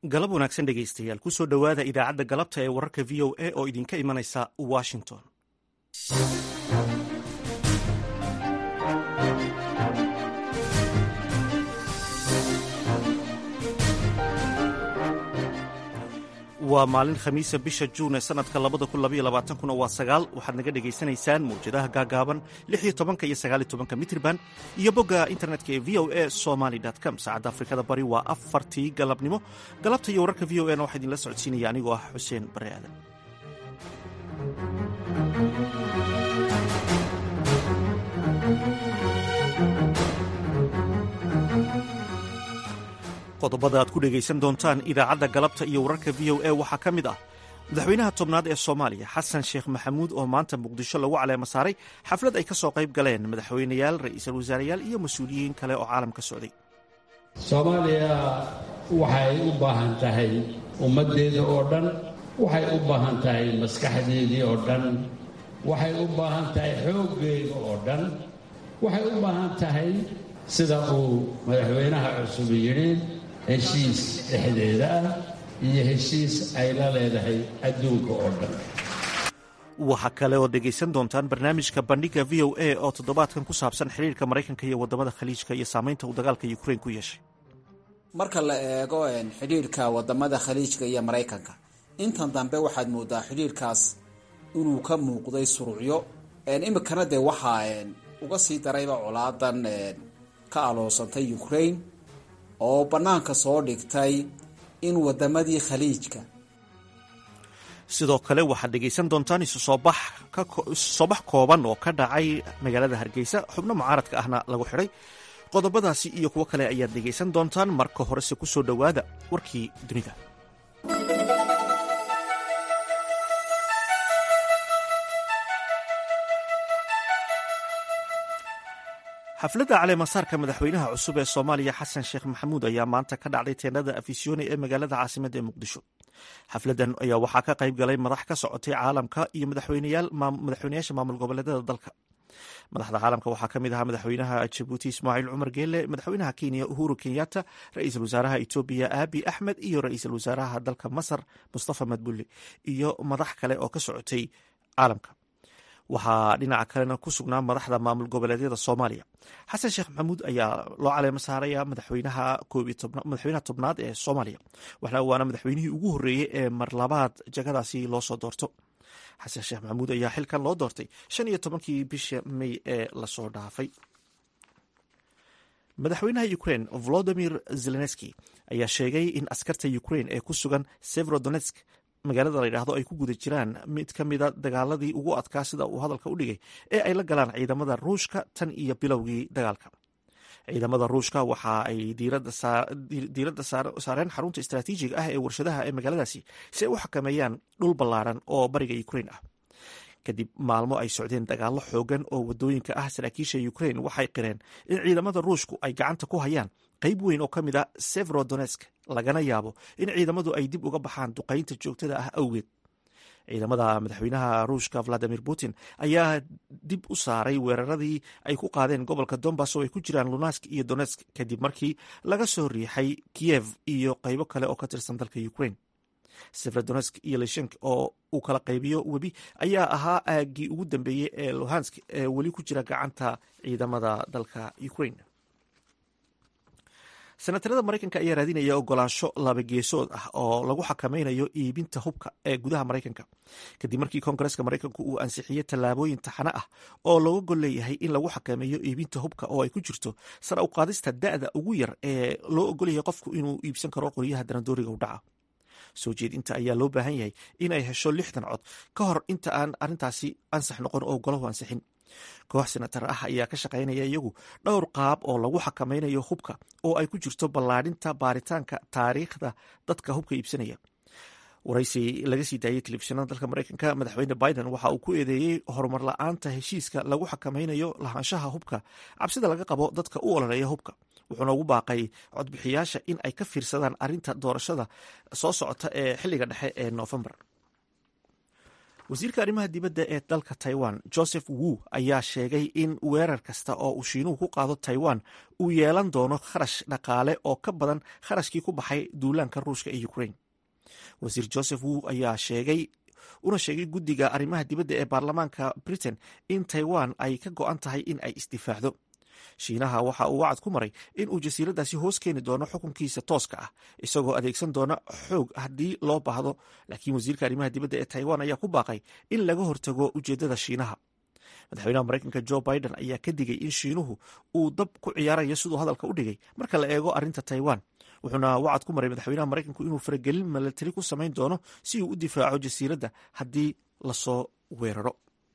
galab wanaagsan dhegaystayaal kusoo dhowaada idaacadda galabta ee wararka v o a oo idinka imanaysa washington waa maalin khamiisa bisha juun ee sanadka kuna waa sagaal waxaad naga dhegaysanaysaan mawjadaha gaagaaban iyo iyo sagaaltobanka mitrban iyo bogga internetka ee v o a somaly com saacadda afrikada bari waa afartii galabnimo galabta iyo wararka v o a na waxaa idinla socodsiinaya anigoo ah xuseen bare aadan qodobada aad ku dhegaysan doontaan idaacadda galabta iyo wararka v o a waxaa ka mid ah madaxweynaha tobnaad ee soomaaliya xasan sheekh maxamuud oo maanta muqdisho lagu caleema saaray xaflad ay ka soo qayb galeen madaxweyneyaal ra'iisul wasaarayaal iyo mas-uuliyiin kale oo caalamka socday soomaaliya waxay u baahan tahay ummaddeeda oo dhan waxay u baahan tahay maskaxdeedii oo dhan waxay u baahan tahay xooggeeda oo dhan waxay u baahan tahay sida uu madaxweynaha cusub yidhi heshiis dhexdeeda ah iyo heshiis ay la leedahay adduunka oo dhan waxaa kale oo dhegaysan doontaan barnaamijka bandhiga v o a oo toddobaadkan ku saabsan xiriirka maraykanka iyo waddamada khaliijka iyo saamaynta uu dagaalka ukrain ku yeeshay marka la eego xidhiirka wadamada khaliijka iyo maraykanka intan dambe waxaad moodaa xidhiirkaas inuu ka muuqday surucyo imikana dee waxaa uga sii darayba colaadan ka aloosantay ukraine oo bannaanka soo dhigtay in wadamadii khaliijka sidoo kale waxaad dhegaysan doontaan isu soo bax kooban oo ka dhacay magaalada hargeysa xubno mucaaradka ahna lagu xidhay qodobadaasi iyo kuwo kale ayaad dhegaysan doontaan marka horese ku soo dhowaada warkii dunida xafladda caleemasaarka madaxweynaha cusub ee soomaaliya xasan sheekh maxamuud ayaa maanta ka dhacday teendhada afisyooni ee magaalada caasimadda ee muqdisho xafladdan ayaa waxaa ka qayb galay madax ka socotay caalamka iyo madaxweynayaasha maamul goboleedyada dalka madaxda caalamka waxaa ka mid ahaa madaxweynaha jabuuti ismaaciil cumar geele madaxweynaha kenya uhuru kenyatta ra-iisul wasaaraha etoobiya aabi axmed iyo ra-iisul wasaaraha dalka masar mustafa madbuli iyo madax kale oo ka socotay caalamka waxaa dhinaca kalena ku sugnaa madaxda maamul goboleedyada soomaaliya xasan sheekh maxamuud ayaa loo caleema saaraya madaxweynaha madaxweynaha tobnaad ee soomaaliya waana madaxweynihii ugu horreeyey ee marlabaad jagadaasi loo soo doorto xasan sheekh maxamuud ayaa xilkan loo doortay shan iyo tobankii bisha may ee lasoo dhaafay madaxweynaha ukrain volodimir zelenski ayaa sheegay in askarta ukrain ee ku sugan severodonetsk magaalada la yidhaahdo ay ku guda jiraan mid ka mida dagaaladii ugu adkaa sida uu hadalka u dhigay ee ay la galaan ciidamada ruushka tan iyo bilowgii dagaalka ciidamada ruushka waxa ay diiradda saareen xarunta istraatiijiga ah ee warshadaha ee magaaladaasi si ay u xakameeyaan dhul ballaaran oo bariga ukrain ah kadib maalmo ay socdeen dagaallo xoogan oo wadooyinka ah saraakiisha ukrain waxay qireen in ciidamada ruushku ay gacanta ku hayaan qayb weyn oo ka mid a severodonetsk lagana yaabo in ciidamadu ay dib uga baxaan duqaynta joogtada ah awgeed ciidamada madaxweynaha ruushka valadimir putin ayaa dib u saaray weeraradii ay ku qaadeen gobolka dombas oo ay ku jiraan lunask iyo donetsk kadib markii laga soo riixay kiyev iyo qaybo kale oo ka tirsan dalka ukrain severodonetsk iyo lishenk oo uu kala qaybiyo webi ayaa ahaa aagii ugu dambeeyey ee luhansk ee weli ku jira gacanta ciidamada dalka ukrain senatarada maraykanka ayaa raadinaya ogolaansho labageesood ah oo lagu xakameynayo iibinta hubka ee gudaha maraykanka kadib markii koongareska maraykanku uu ansixiyey tallaabooyin taxane ah oo looga gol leeyahay in lagu xakameeyo iibinta hubka oo ay ku jirto sar u qaadista da'da ugu yar ee loo ogolyahay qofku inuu iibsan karo qoryaha danadooriga u dhaca soo jeedinta ayaa loo baahan yahay in ay hesho lixdan cod ka hor inta aan arrintaasi ansax noqon oo golahu ansixin koox senatar ah ayaa ka shaqaynaya iyagu dhowr qaab oo lagu xakameynayo hubka oo ay ku jirto ballaadhinta baaritaanka taariikhda dadka hubka iibsanaya waraysi laga sii daayey telefishinada dalka maraykanka madaxweyne biden waxa uu ku eedeeyey horumar la-aanta heshiiska lagu xakameynayo lahaanshaha hubka cabsida laga qabo dadka u ololeeya hubka wuxuuna ugu baaqay codbixiyaasha in ay ka fiirsadaan arrinta doorashada soo socota ee xilliga dhexe ee noofembar wasiirka arrimaha dibadda ee dalka taiwan joseph wu ayaa sheegay in weerar kasta oo uu shiinuhu ku qaado taiwan uu yeelan doono kharash dhaqaale oo ka badan kharashkii ku baxay duulaanka ruushka ee ukraine wasiir joseph wu ayaa sheegay una sheegay guddiga arrimaha dibadda ee baarlamaanka britain in taiwan ay ka go-an tahay in ay isdifaacdo shiinaha waxa uu wacad ku maray in uu jasiiradaasi hoos keeni doono xukunkiisa tooska ah isagoo adeegsan doona xoog haddii loo baahdo laakiin wasiirka arrimaha dibadda ee taiwan ayaa ku baaqay in laga hortago ujeeddada shiinaha madaxweynaha maraykanka jo biden ayaa ka digay in shiinuhu uu dab ku ciyaarayo siduu hadalka u dhigay marka la eego arrinta taiwan wuxuuna wacad ku maray madaxweynaha maraykanku inuu faragelin milatari ku samayn doono si uu u difaaco jasiiradda haddii lasoo weeraro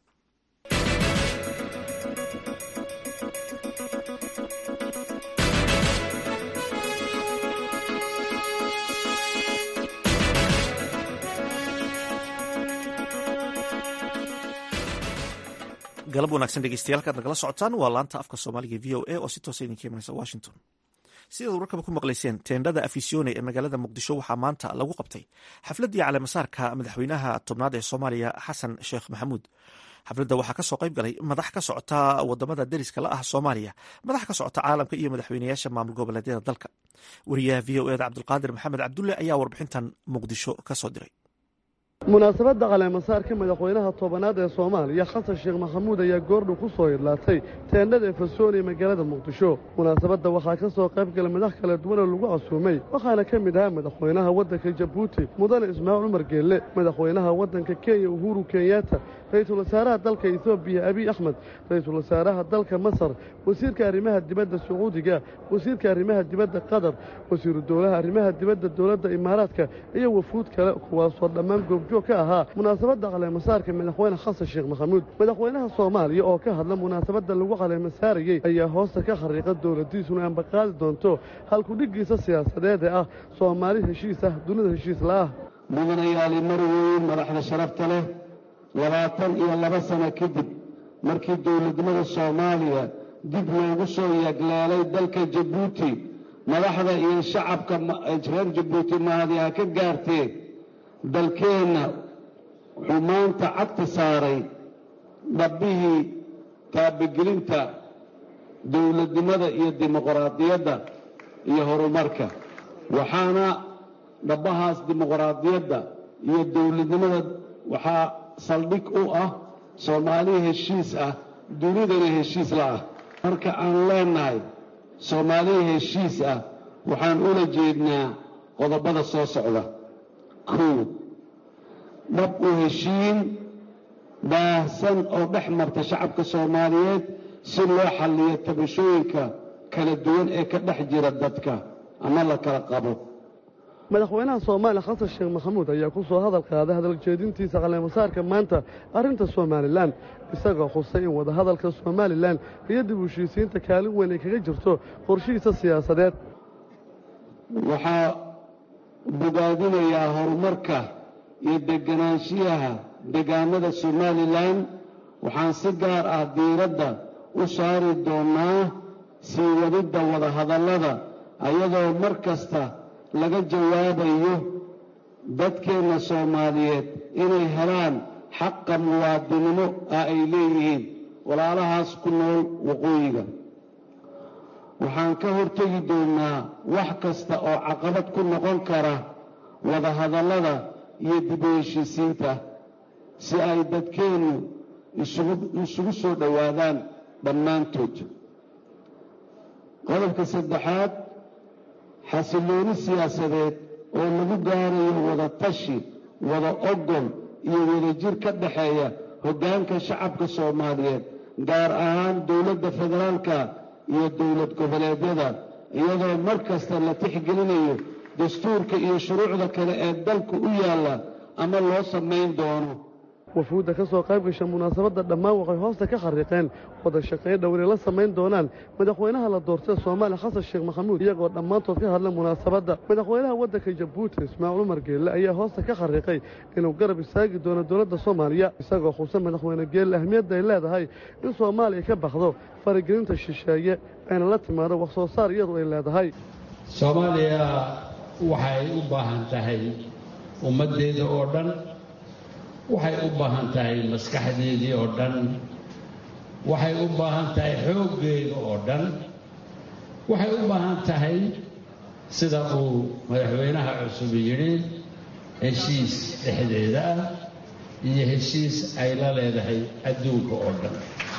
galab wanaagsan dhegeystayaal kaad nagala socotaan waa laanta afka soomaaliga v o a oo si toosa idinka imanaysa washington sidaad warkaba ku maqlayseen teendhada afisione ee magaalada muqdisho waxaa maanta lagu qabtay xafladdii caleemasaarka madaxweynaha tobnaad ee soomaaliya xasan sheekh maxamuud xafladda waxaa kasoo qayb galay madax ka socota wadamada deriska la ah soomaaliya madax ka socota caalamka iyo madaxweynayaasha maamul goboleedyada dalka wariyaha v o eda cabdulqaadir maxamed cabdulle ayaa warbixintan muqdisho kasoo diray munaasabadda caleemasaarka madaxweynaha tobanaad ee soomaaliya xasan sheekh maxamuud ayaa goordhow ku soo idlaatay teendhada efasoon ee magaalada muqdisho munaasabadda waxaa ka soo qayb galay madax kala duwan oo lagu casuumay waxaana ka mid ahaa madaxweynaha waddanka jabuuti mudane ismaaciil cumar geelle madaxweynaha waddanka kenya uhuru kenyatta ra-iisul wasaaraha dalka etoobiya abiy axmed ra-iisul wasaaraha dalka masar wasiirka arrimaha dibadda sacuudiga wasiirka arrimaha dibadda qatar wasiiru dowlaha arrimaha dibadda dowladda imaaraadka iyo wafuud kale kuwaasoo dhammaan goobjoog ka ahaa munaasabadda caleemasaarka madaxweyne xasan sheekh maxamuud madaxweynaha soomaaliya oo ka hadla munaasabadda lagu caleemasaarayey ayaa hoosta ka khariiqa dowladdiisuna ambaqaadi doonto halkudhiggiisa siyaasadeed ee ah soomaali heshiis ah dunida heshiis la'ah mudanayaali marweyn madaxda sharafta leh labaatan iyo laba sano kadib markii dowladnimada soomaaliya dib loogu soo yaglaalay dalka jabuuti madaxda iyo shacabka reer jabuuti mahadi ha ka gaartee dalkeenna wuxuu maanta cagta saaray dhabbihii taabagelinta dowladnimada iyo dimuqraadiyadda iyo horumarka waxaana dhabbahaas dimuqraadiyadda iyo dowladnimada waxaa saldhig u ah soomaali heshiis ah dunidana heshiis la ah marka aan leennahay soomaali heshiis ah waxaan ula jeednaa qodobada soo socda kow dhab u heshiin baahsan oo dhex marta shacabka soomaaliyeed si loo xalliyo tabashooyinka kala duwan ee ka dhex jira dadka ama la kala qabo madaxweynaha soomaaliya xasan sheekh maxamuud ayaa ku soo hadal qaaday hadaljeedintiisa caleemasaarka maanta arrinta somalilan isagoo xusay in wadahadalka somalilan iyo dib u heshiisiinta kaalin weyn ay kaga jirto qorshihiisa siyaasadeed waxaa bogaadinayaa horumarka iyo deganaanshiyaha degaanada somalilan waxaan si gaar ah diiradda u saari doonnaa sii wadidda wadahadallada ayadoo mar kasta laga jawaabayo dadkeenna soomaaliyeed inay helaan xaqa muwaadinimo ah ay leeyihiin walaalahaas ku nool waqooyiga waxaan ka hortegi doonnaa wax kasta oo caqabad ku noqon kara wadahadallada iyo dib u heshiisiinta si ay dadkeennu isugu soo dhowaadaan dhammaantood qodobka saddexaad xasillooni siyaasadeed oo lagu gaarayo wada tashi wada ogol iyo wadajir ka dhexeeya hoggaanka shacabka soomaaliyeed gaar ahaan dowladda federaalka iyo dowlad goboleedyada iyadoo mar kasta la tixgelinayo dastuurka iyo shuruucda kale ee dalku u yaalla ama loo samayn doono wafuudda ka soo qayb gasha munaasabadda dhammaan waxay hoosta ka xariiqeen wada shaqayn dhow inay la samayn doonaan madaxweynaha la doortay soomaaliya xasan sheekh maxamuud iyagoo dhammaantood ka hadla munaasabadda madaxweynaha waddanka jabuuti ismaaciil cumar geelle ayaa hoosta ka xariiqay inuu garab istaagi doono dowladda soomaaliya isagoo xusa madaxweyne geelle ahmiyadda ay leedahay in soomaaliya ka baxdo faragelinta shisheeye ayna la timaado wax soo saar iyadu ay leedahay soomaaliya waxay u baahan tahay ummaddeeda oo dhan waxay u baahan tahay maskaxdeedii oo dhan waxay u baahan tahay xooggeeda oo dhan waxay u baahan tahay sida uu madaxweynaha cusub yidhi heshiis dhexdeeda ah iyo heshiis ay la leedahay adduunka oo dhan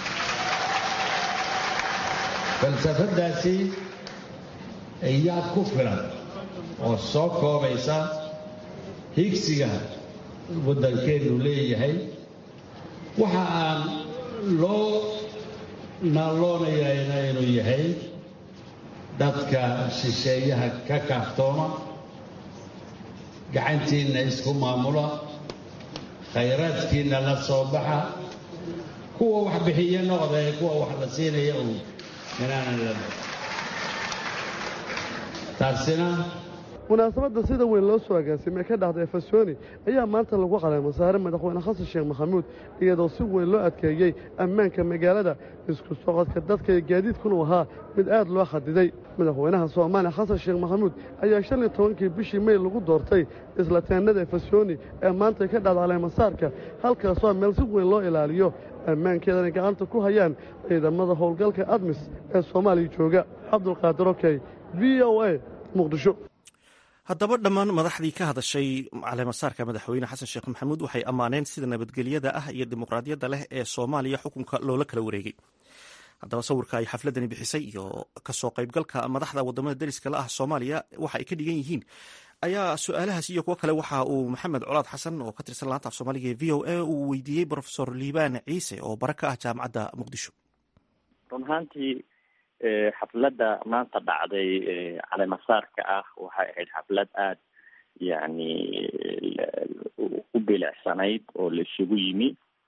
falsafaddaasi iyaa ku filan oo soo koobaysa higsiga waddankeennu leeyahay waxa aan loo naalloonayayna inuu yahay dadka shisheeyaha ka kaaftooma gacantiinna isku maamula khayraadkiinna la soo baxa kuwa wax bixiye noqdae kuwa wax la siinaya uun inaanan la taasina munaasabadda sida weyn loo soo agaasimay ka dhacday efesoni ayaa maanta lagu caleema saaray madaxweyne xasan sheekh maxamuud iyadoo si weyn loo adkeeyey ammaanka magaalada isku socodka dadka iyo gaadiidkunu ahaa mid aad loo xadiday madaxweynaha soomaaliya xasan sheekh maxamuud ayaa shan iyo tobankii bishii mey lagu doortay isla teennada efesoni ee maanta ka dhacda caleemasaarka halkaasoo meel si weyn loo ilaaliyo ammaankeedana gacanta ku hayaan ciidamada howlgalka admis ee soomaaliya jooga cabdulqaadir okey v o a muqdisho haddaba dhammaan madaxdii ka hadashay caleemasaarka madaxweyne xasan sheekh maxamuud waxay ammaaneen sida nabadgelyada ah iyo dimuqraadiyadda leh ee soomaaliya xukunka loola kala wareegay haddaba sawirka ay xafladani bixisay iyo kasoo qaybgalka madaxda wadamada deriska la ah soomaaliya waxa ay ka dhigan yihiin ayaa su-aalahaas iyo kuwo kale waxa uu maxamed colaad xasan oo ka tirsan laanta af soomaaliga ee v o a uu weydiiyey brofesor liibaan ciise oo bara ka ah jaamacadda muqdisho run ahaantii xafladda maanta dhacday caleemasaarka ah waxay ahayd xaflad aada yani u bilicsanayd oo la isugu yimi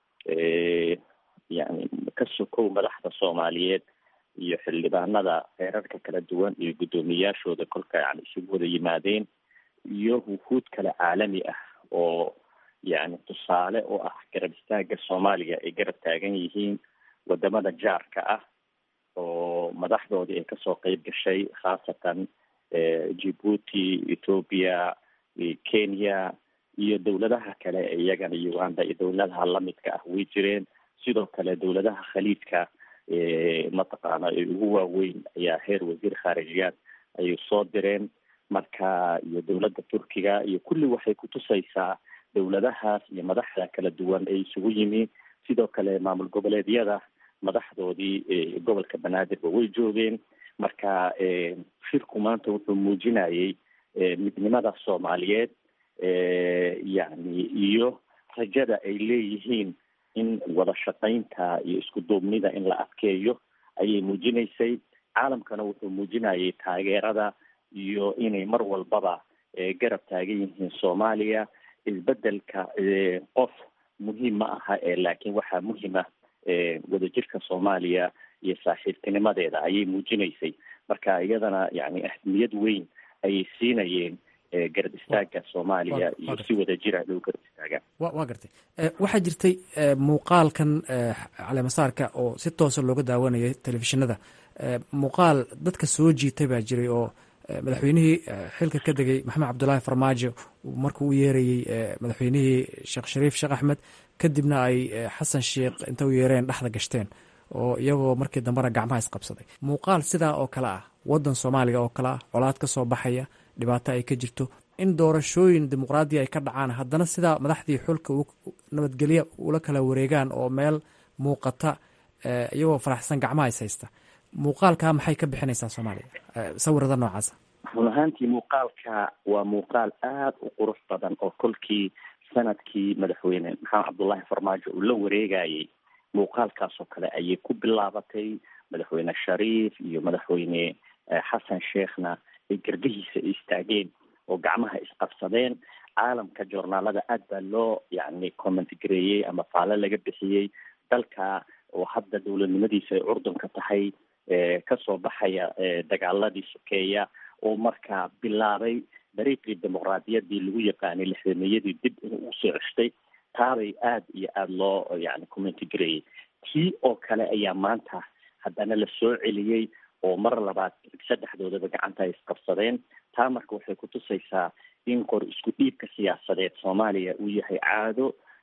yani ka sokow madaxda soomaaliyeed iyo xildhibaanada heerarka kala duwan iyo guddoomiyaashooda kolka yani isugu wada yimaadeen iyo wufuud kale caalami ah oo yani tusaale oo ah garab istaaga soomaaliya ay garab taagan yihiin wadamada jaarka ah oo madaxdoodii ay kasoo qeyb gashay khaasatan djibuuti ethoopia kenya iyo dowladaha kale ee iyagana uganda iyo dowladaha lamidka ah way jireen sidoo kale dowladaha khaliidka mataqaana ee ugu waaweyn ayaa heer wasiir khaarijiyaad ayay soo direen marka iyo dowladda turkiga iyo kulli waxay kutusaysaa dowladahaas iyo madaxda kala duwan ee isugu yimi sidoo kale maamul goboleedyada madaxdoodii gobolka banaadirba way joogeen marka shirku maanta wuxuu muujinayay midnimada soomaaliyeed yani iyo rajada ay leeyihiin in wada shaqaynta iyo isku duubnida in la adkeeyo ayay muujinaysay caalamkana wuxuu muujinayay taageerada iyo inay mar walbaba garab taagan yihiin soomaaliya isbedelka qof muhiim ma aha ee laakiin waxaa muhiima wadajirka soomaaliya iyo saaxiibtinimadeeda ayay muujinaysay marka iyadana yani ahmiyad weyn ayay siinayeen garab istaaga soomaaliya iyo si wadajira loo garab istaaga wa gartay waxaa jirtay muuqaalkan caleemasaarka oo si toosa looga daawanayay telefishinada muuqaal dadka soo jiitay baa jiray oo madaxweynihii xilka ka degay maxamed cabdulaahi farmaajo markuu u yeerayey madaxweynihii sheekh shariif sheekh axmed kadibna ay xasan sheekh inta u yeereen dhexda gashteen oo iyagoo markii dambena gacmaha isqabsaday muuqaal sidaa oo kale ah wadan soomaaliga oo kale ah colaad ka soo baxaya dhibaato ay ka jirto in doorashooyin dimuqraadiya ay ka dhacaan haddana sidaa madaxdii xulka nabadgelya ula kala wareegaan oo meel muuqata iyagoo faraxsan gacmaha is haysta muuqaalkaa maxay ka bixinaysaa soomaaliya sawirada noocaasa run ahaantii muuqaalka waa muuqaal aada u qurux badan oo kolkii sanadkii madaxweyne maxamed cabdullaahi farmaajo uu la wareegayay muuqaalkaasoo kale ayay ku bilaabatay madaxweyne shariif iyo madaxweyne xasan sheekhna ay garbihiisa istaageen oo gacmaha isqabsadeen caalamka joornaalada aad baa loo yani comment gareeyey ama faalo laga bixiyey dalka oo hadda dowladnimadiisa ay curdunka tahay kasoo baxaya dagaaladii sokeeya oo markaa bilaabay dariiqii dimuqraadiyadii lagu yaqaanay lixdameeyadii dib inuu usoo ceshtay taabay aada iyo aada loo yani commenti gareeyey tii oo kale ayaa maanta haddana la soo celiyey oo mar labaad saddexdoodaba gacanta ay isqabsadeen taa marka waxay kutusaysaa in qor isku dhiibka siyaasadeed soomaaliya uu yahay caado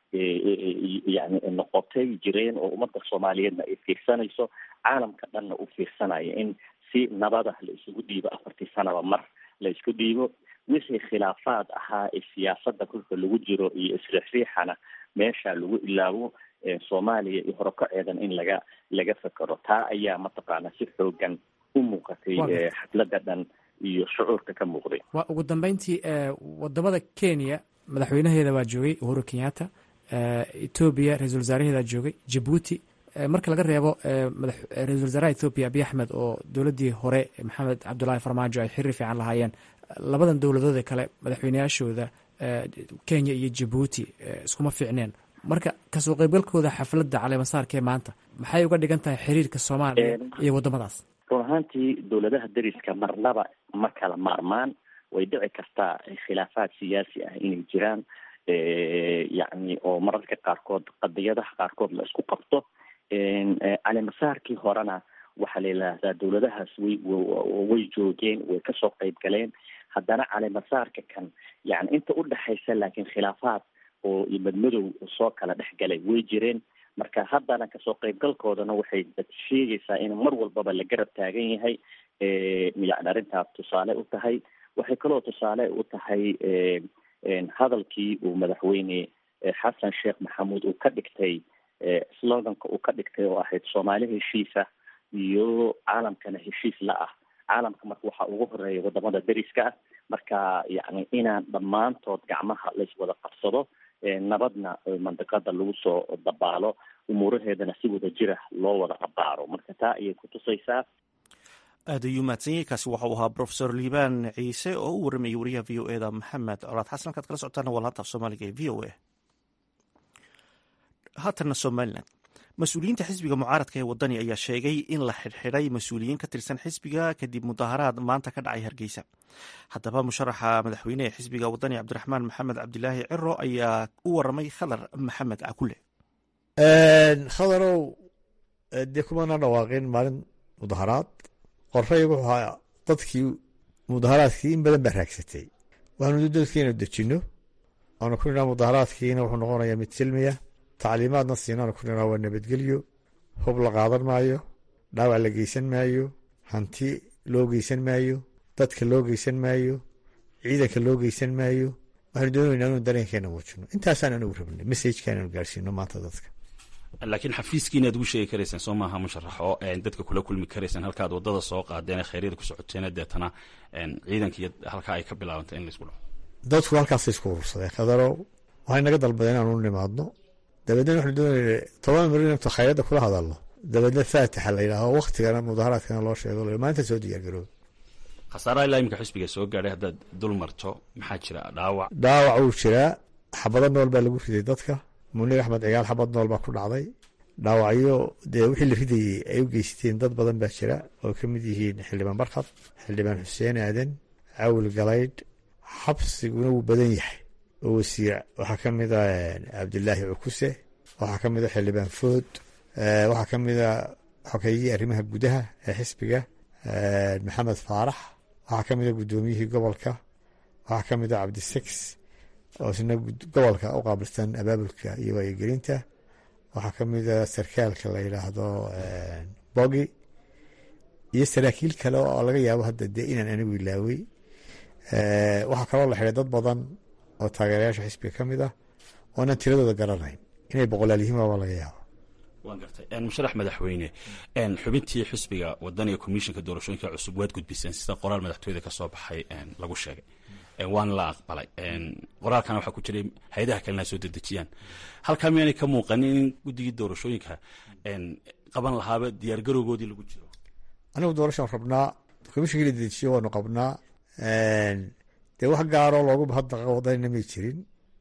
yani noqotay jireen oo ummadda soomaaliyeedna ay fiirsanayso caalamka dhanna uu fiirsanayo in si nabada la isugu dhiibo afartii sanaba mar la isku dhiibo wixii khilaafaad ahaa ee siyaasadda kolka lagu jiro iyo isriixriixana meesha lagu ilaawo soomaaliya iyo horokaceedan in laga laga fekero taa ayaa mataqaana si xoogan u muuqatay xafladda dhan iyo shucuurka ka muuqday waa ugu dambeyntii wadamada kenya madaxweynaheeda waa joogay uhuru kenyatta etoobiya ra-isul wasaaraheeda joogay jabuuti marka laga reebo ra-isul wasaaraha ethoobiya abiy axmed oo dowladdii hore maxamed cabdulaahi farmaajo ay xiriir fiican lahaayeen labadan dowladoode kale madaxweyneyaashooda kenya iyo jabuuti iskuma fiicneen marka kasoo qeybgalkooda xafladda caleemasaarka ee maanta maxay uga dhigan tahay xiriirka soomaaliya iyo waddamadaas run ahaantii dowladaha dariska marnaba ma kala maarmaan way dhici kartaa khilaafaad siyaasi ah inay jiraan yacni oo mararka qaarkood qadiyadaha qaarkood la isku qabto caleemasaarkii horena waxaa la yidhaahdaa dowladahaas way way joogeen way kasoo qeyb galeen haddana caleemasaarka kan yani inta udhexaysa laakiin khilaafaad oo madmadow soo kala dhex galay way jireen marka haddana kasoo qeybgalkoodana waxay sheegaysaa in mar walbaba la garab taagan yahay yani arrintaas tusaale u tahay waxay kaloo tusaale u tahay hadalkii uu madaxweyne xasan sheekh maxamuud uu ka dhigtay sloganka uu ka dhigtay oo ahayd soomaali heshiisa iyo caalamkana heshiis la ah caalamka marka waxaa ugu horeeya wadamada dariska ah marka yani inaan dhammaantood gacmaha laiswada qabsado nabadna mandiqada lagu soo dabaalo umuuraheedana si wada jira loo wada abaaro marka taa ayay kutusaysaa aad ayuu mahadsan yahay kaasi waxau ahaa profesor liibaan ciise oo u waramayay wariyaha v o e da maxamed colaad xasan halkaad kala socotaana waa laanta af soomaaliga ee v o a haatanna somalilan mas-uuliyiinta xisbiga mucaaradka ee wadani ayaa sheegay in la xidhxidhay mas-uuliyiin ka tirsan xisbiga kadib mudaharaad maanta ka dhacay hargeysa haddaba musharaxa madaxweyne ee xisbiga wadani cabdiraxmaan maxamed cabdilaahi ciro ayaa u waramay khadar maxamed cakule khadarow dee kumana dhawaaqin maalin mudaharaad qorray wuxuu ahaa dadkii mudaharaadkii in badan baa raagsatay waxaanu dadkii inu dejinno aanu ku nidhaa mudaharaadkiina wuxuu noqonayaa mid silmiya tacliimaadna siinaanu ku nidhaa waa nabadgelyo hub la qaadan maayo dhaawac la geysan maayo hanti loo geysan maayo dadka loo geysan maayo ciidanka loo geysan maayo waxaanu doonaynaa inuu dareenkeena muujino intaasaan anigu rabnay messajkaan inu gaarsiino maanta dadka laakiin xafiiskiina ad ugu sheegi karaysaan soo maaha musharaxo dadka kula kulmi karaysaan halkaad wadada soo qaadeen kheyryada ku socoteen deetana ciidanka iyo halkaa ay ka bilaabantay in laisku dhaco dadku halkaasay isku urursadeen khadarow waxay naga dalbadeen inaanu nimaadno dabeedna waxaanu doonayna toban milyan intu khayradda kula hadalno dabeedna faatixa la yidhaaho waktigana mudaharaadkana loo sheego maanta soo diyaargaroob khasaaraha ilaa imika xisbiga soo gaadhay haddaad dul marto maxaa jira dhaawac dhaawac wuu jiraa xabado nool baa lagu riday dadka munir axmed cigaal xabad nool baa ku dhacday dhaawacyo dee wixii la ridayey ay u geysateen dad badan baa jira oo ka mid yihiin xildhibaan barkad xildhibaan xuseen aadan cawil galaydh xabsiguna wuu badan yahay oo wasiir waxaa ka mid a cabdilaahi cukuse waxaa ka mid a xildhibaan food waxaa ka mid a xogeeyihii arrimaha gudaha ee xisbiga maxamed faarax waxaa ka mid a guddoomiyihii gobolka waxaa ka mid a cabdisex oo isna gobolka u qaabilsan abaabulka iyo waayogelinta waxaa ka mid a sarkaalka la yidhaahdo bogi iyo saraakiil kale oo laga yaabo hadda dee inaan anigu ilaawey waxaa kaloo la xiday dad badan oo taageerayaasha xisbiga ka mid ah oonan tiradooda garanayn inay boqolaal yihiin waaba laga yaabo waan gartay musharax madaxweyne xubintii xisbiga wadaniga komishinka doorashooyinka cusub waad gudbiseen sida qoraal madaxtooyada ka soo baxay lagu sheegay waana la aqbalay qoraalkana waxaa ku jiray hay-adaha kalena soo dedejiyaan halkaa miyaanay ka muuqanin in guddigii doorashooyinka qaban lahaaba diyaargarowgoodii lagu jiro anigu doorashaan rabnaa komishinkii la dedejiyo waanu qabnaa dee wax gaaroo loogu mahadnaqa wadanina may jirin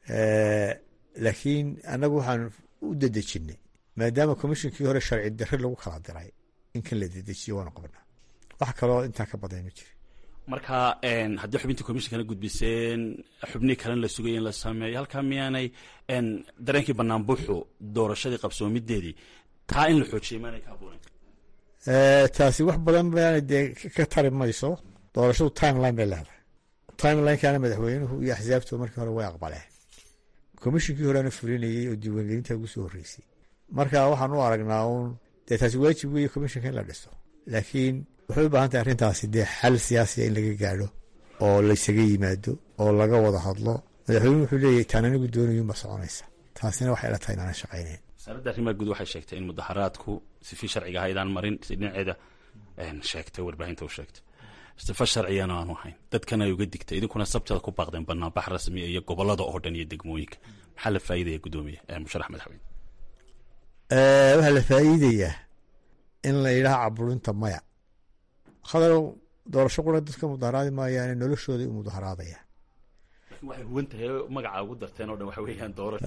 laakiin anagu waxaan u dedejinay maadaama komishinkii hore sharci darre lagu kala diray in kan la dedejiyo waanu qabnaa wax kaloo intaa ka badan ma jirin marka haddii xubintii komishinkana gudbiseen xubnihii kalena la sugaya in la sameeyo halkaa miyaanay dareenkii banaan buuxu doorashadii qabsoomideedii taa in la xoojiyay maanay ka abuuren taasi wax badan baana dee ka tari mayso doorashadu timeline bay leedahay timelinekana madaxweynuhu iyo axsaabtu markii hore way aqbaleen komishinkii horeana fulinayey oo diiwaangelinta ugu soo horreysay marka waxaan u aragnaa uun dee taasi waajib weeye komishinka in la dhiso laakiin waxay u baahan tahay arrintaasi dee xal siyaasiya in laga gaadho oo laysaga yimaado oo laga wada hadlo madaxweynuhu wuxuu leeyahy taan anigu doonayuunba soconaysa taasina waxay ila tahay inaanan shaqaynayn wasaaradda arrimaha guud waxay sheegtay in mudaharaadku sifi sharciga ahaydaan marin si dhinaceeda sheegtay warbaahinta u sheegtay sifa sharcigana aanu ahayn dadkana ay uga digtay idinkuna sabteeda ku baaqdeen banaanbax rasmi iyo gobolada oo dhan iyo degmooyinka maxaa la faa'iidaya guddoomiye musharax madaxweyne waxaa la faa'iidayaa in la yidhaha caburinta maya khadarow doorasho qura dadka mudaharaadi maayaane noloshooday u mudaharaadayaan waxay huwan tahay magaca ugu darteen oo dhan waxa weeyaan doorasho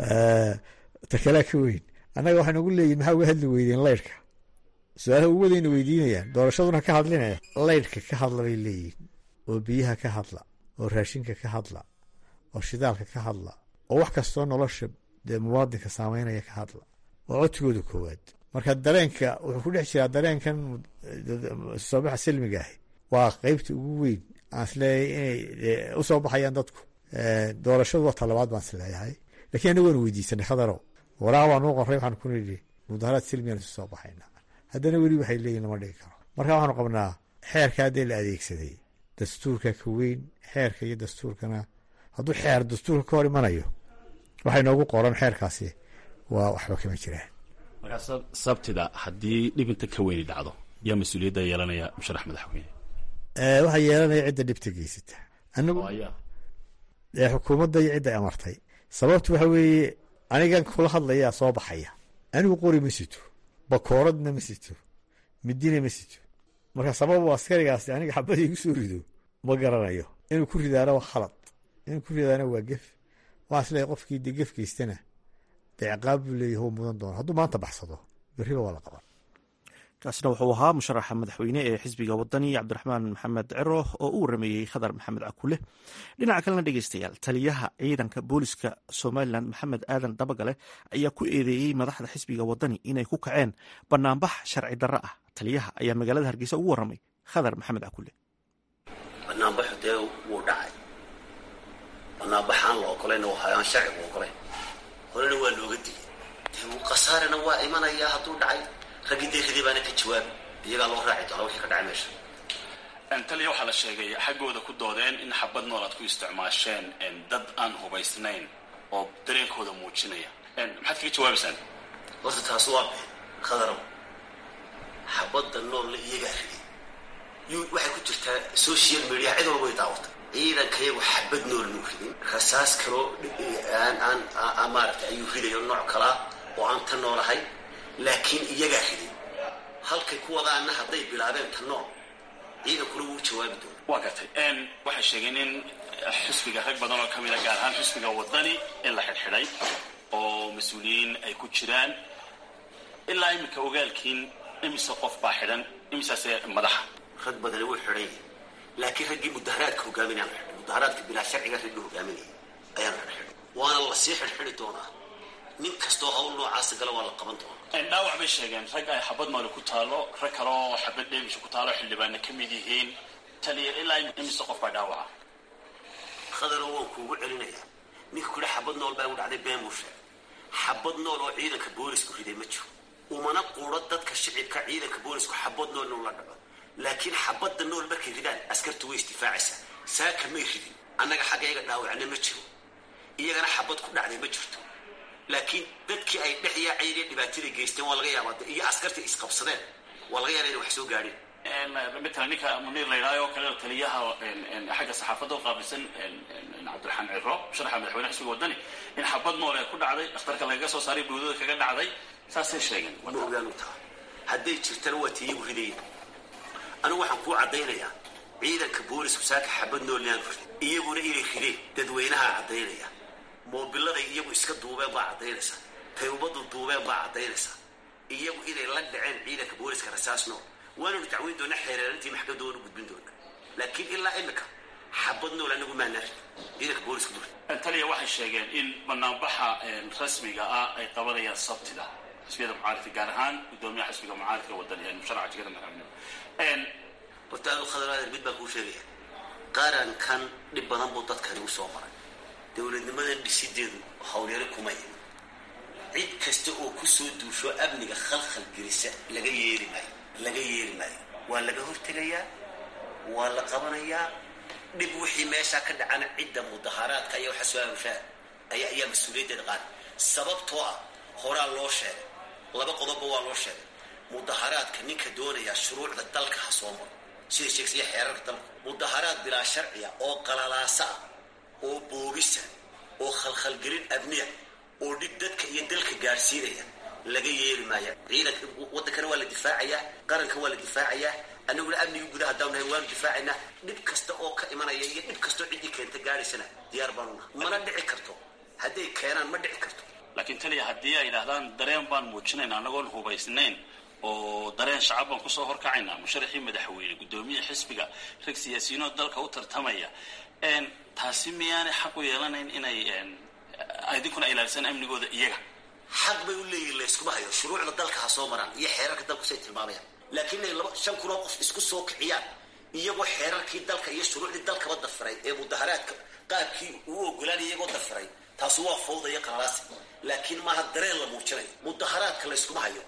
ta kalea ka weyn annaga waxay nagu leeyihin maxaa uga hadli weydeen laydhka su-aalaha ugu wadayna weydiinayaan doorashaduna ka hadlinaya laydhka ka hadla bay leeyihin oo biyaha ka hadla oo raashinka ka hadla oo shidaalka ka hadla oo wax kastoo nolosha dee muwaadinka saameynaya ka hadla waa codsigooda koowaad marka dareenka wuxuu ku dhex jiraa dareenkan soobaxa silmiga ahi waa qeybta ugu weyn aan isleeyahay inay usoo baxayaan dadku doorashadu waa talabaad baan isleeyahay lakiin anaga waanu weydiisanay khadarow waraaq baa nuu qoray waxaan ku nidhi mudaharaad silmigaan isu soo baxayna haddana weli waxay leeyihin lama dhigi karo marka waxaanu qabnaa xeerka haddee la adeegsaday dastuurka ka weyn xeerka iyo dastuurkana hadduu xeer dastuurka ka hor imanayo waxay noogu qoran xeerkaasi waa waxba kama jiraan markaa sabtida haddii dhibinta ka weyni dhacdo yaa mas-uuliyadda yeelanaya musharax madaxweyne waxaa yeelanaya cidda dhibta geysata anagu xukuumadda iyo cidda amartay sababtu waxa weeye anigan kula hadlayaa soo baxaya anigu qori ma sito bakooradna ma sito midina ma sito marka sababu askarigaasi aniga xabadii igu soo rido ma garanayo inuu ku ridaana waa khalad inuu ku ridaana waa gef waxaa isleeyahy qofkii dee gef geystana dee ciqaab buu leeyahy u mudan doona hadduu maanta baxsado berriba waa la qaban kaasina wuxuu ahaa musharaxa madaxweyne ee xisbiga wadani cabdiraxmaan maxamed cero oo u warameeyey khadar maxamed cakule dhinaca kalena dhegeystayaal taliyaha ciidanka booliska somalilan maxamed aadan dabagale ayaa ku eedeeyey madaxda xisbiga wadani inay ku kaceen banaanbax sharci darro ah taliyaha ayaa magaalada hargeysa ugu waramay khadar maxamed cakule banaanbaxu dee wuu dhacay banaanbaxaan la ogolayna aan sharcigu ogolayn horena waa looga digay dee khasaarana waa imanayaa hadduu dhacay raggii deeridii baana ka jawaabi iyagaa loo raaci doona wixii ka dhacay meesha taliya waxaa la sheegay xaggooda ku doodeen in xabad nool aad ku isticmaasheen dad aan hubaysnayn oo dareenkooda muujinaya maxaad kaga jawaabaysaan horta taas waa been khadarow xabadda noolla iyagaa riday yu waxay ku jirtaa social media cid walba way daawata ciidankayagu xabad nool muu ridin rasaas kaloo aan aan maaragtay ayuu ridayo nooc kalaa oo aan ta noolahay laakiin iyagaa riday halkay ku wadaana hadday bilaabeen ta nool ciidankuna wuu jawaabi doona waa gartay waxay sheegeen in xisbiga rag badan oo ka mida gaar ahaan xisbiga wadani in la xidhxidhay oo mas-uuliyiin ay ku jiraan ilaa iminka ogaalkiin imise qof baa xidhan imisaase madaxa rag badani wuu xidhan yahay laakiin raggii mudaharaadka hogaaminayaan la xidhay mudaharaadka bilaa sharciga raggii hogaaminaya ayaan la xidhay waana lasii xidhxidhi doonaa nin kastoo hawl noocaasa gala waa la qaban doonaa dhaawac bay sheegeen rag ay xabad maali ku taalo rag kale oo xabad dheemisha ku taalo xildhibaana ka mid yihiin taliya ilaa imise qof baa dhaawaca khadaro waan kuugu celinayaa ninka kule xabad nool baa igu dhacday been buu sheegay xabad nool oo ciidanka boolisku riday ma jiro umana quuro dadka shicibka ciidanka boolisku xabad nool inuu la dhaco laakiin xabadda nool markay ridaan askartu way istifaacaysaa saaka may ridin annaga xaggayga dhaawacna ma jiro iyagana xabad ku dhacday ma jirto laakiin dadkii ay dhex yaacayeen dhibaatada geysteen waa laga yaabaa iyo askartii isqabsadeen waa laga yaaba inay wax soo gaadheen matalan ninka muniir la yidhahyo kale taliyaha xagga saxaafadda u qaabilsan cabdiraxmaan ciro musharaxa madaxweyne xisbiga wadani in xabad nool ee ku dhacday dhakhtarka lagaga soo saaray bowdada kaga dhacday saasay sheegeen ma ogaanu taha hadday jirtana waa ti iyagu ridayeen anigu waxaan kuu caddaynayaa ciidanka boolisku saaka xabad nool yaanu riday iyaguna inay rideen dadweynahaa caddaynaya moobiladay iyagu iska duubeen baa caddaynaysa taybadu duubeen baa caddaynaysa iyagu inay la dhaceen ciidanka booliska rasaas nool waananu dacweyn doona xeereerantii maxkamadoonu gudbin doona laakiin ilaa imika xabad nool anagu maanaa rid ciidanka booliska dul taliya waxay sheegeen in banaanbaxa rasmiga ah ay qabanayaan sabtida xisbiyada mucaaridka gaar ahaan gudoomiyaha xisbiga mucaaridka wadani musharaca jigada madaxweyne horta adu khadar adeer mid baan kuu sheegaya qarankan dhib badan buu dadkani u soo maray dowladnimadan dhisideedu howlyaro kuma iman cid kasta oo kusoo duusho amniga khalkhal gelisa laga yeeli maayo laga yeeli maayo waa laga hortegayaa waa la qabanayaa dhib wixii meeshaa ka dhacana cidda mudaharaadka ayaa waxa soo amushaa ayaa ayaa mas-uuliyaddeeda qaada sababtoo ah horaa loo sheegay laba qodobba waa loo sheegay mudaharaadka ninka doonayaa shuruucda dalka ha soo maro sida sheegsiya xeerarka dalka mudaharaad bilaa sharciya oo qalalaasa ah oo boogisa oo khalkhalgelin abniya oo dhib dadka iyo dalka gaadhsiinaya laga yeeli maaya ciidanka waddankana waa la difaacayaa qaranka waa la difaacayaa annaguna amnigii gudaha haddaan nahay waanu difaacaynaa dhib kasta oo ka imanaya iyo dhib kastoo ciddii keenta gaadhaysana diyaar baanu nahay mana dhici karto hadday keenaan ma dhici karto laakiin taliya haddii ay yidhaahdaan dareen baan muujinayna annagoon hubaysnayn oo dareen shacab baan kusoo horkacaynaa musharaxii madaxweyne guddoomiye xisbiga rag siyaasiyiinoo dalka u tartamaya taasi miyaanay xaq u yeelanayn inay idinkuna ilaalisaan amnigooda iyaga xaq bay u leeyihin layskuma hayo shuruucda dalka ha soo maraan iyo xeerarka dalku say tilmaamayaan laakiin inay laba shan kun oo qof isku soo kiciyaan iyagoo xeerarkii dalka iyo shuruucdii dalkaba dafiray ee mudaharaadka qaabkii uu ogolaanaya iyagoo dafiray taasu waa fawda iyo qalalaasi laakiin maaha dareen la muujinayo mudaharaadka layskuma hayo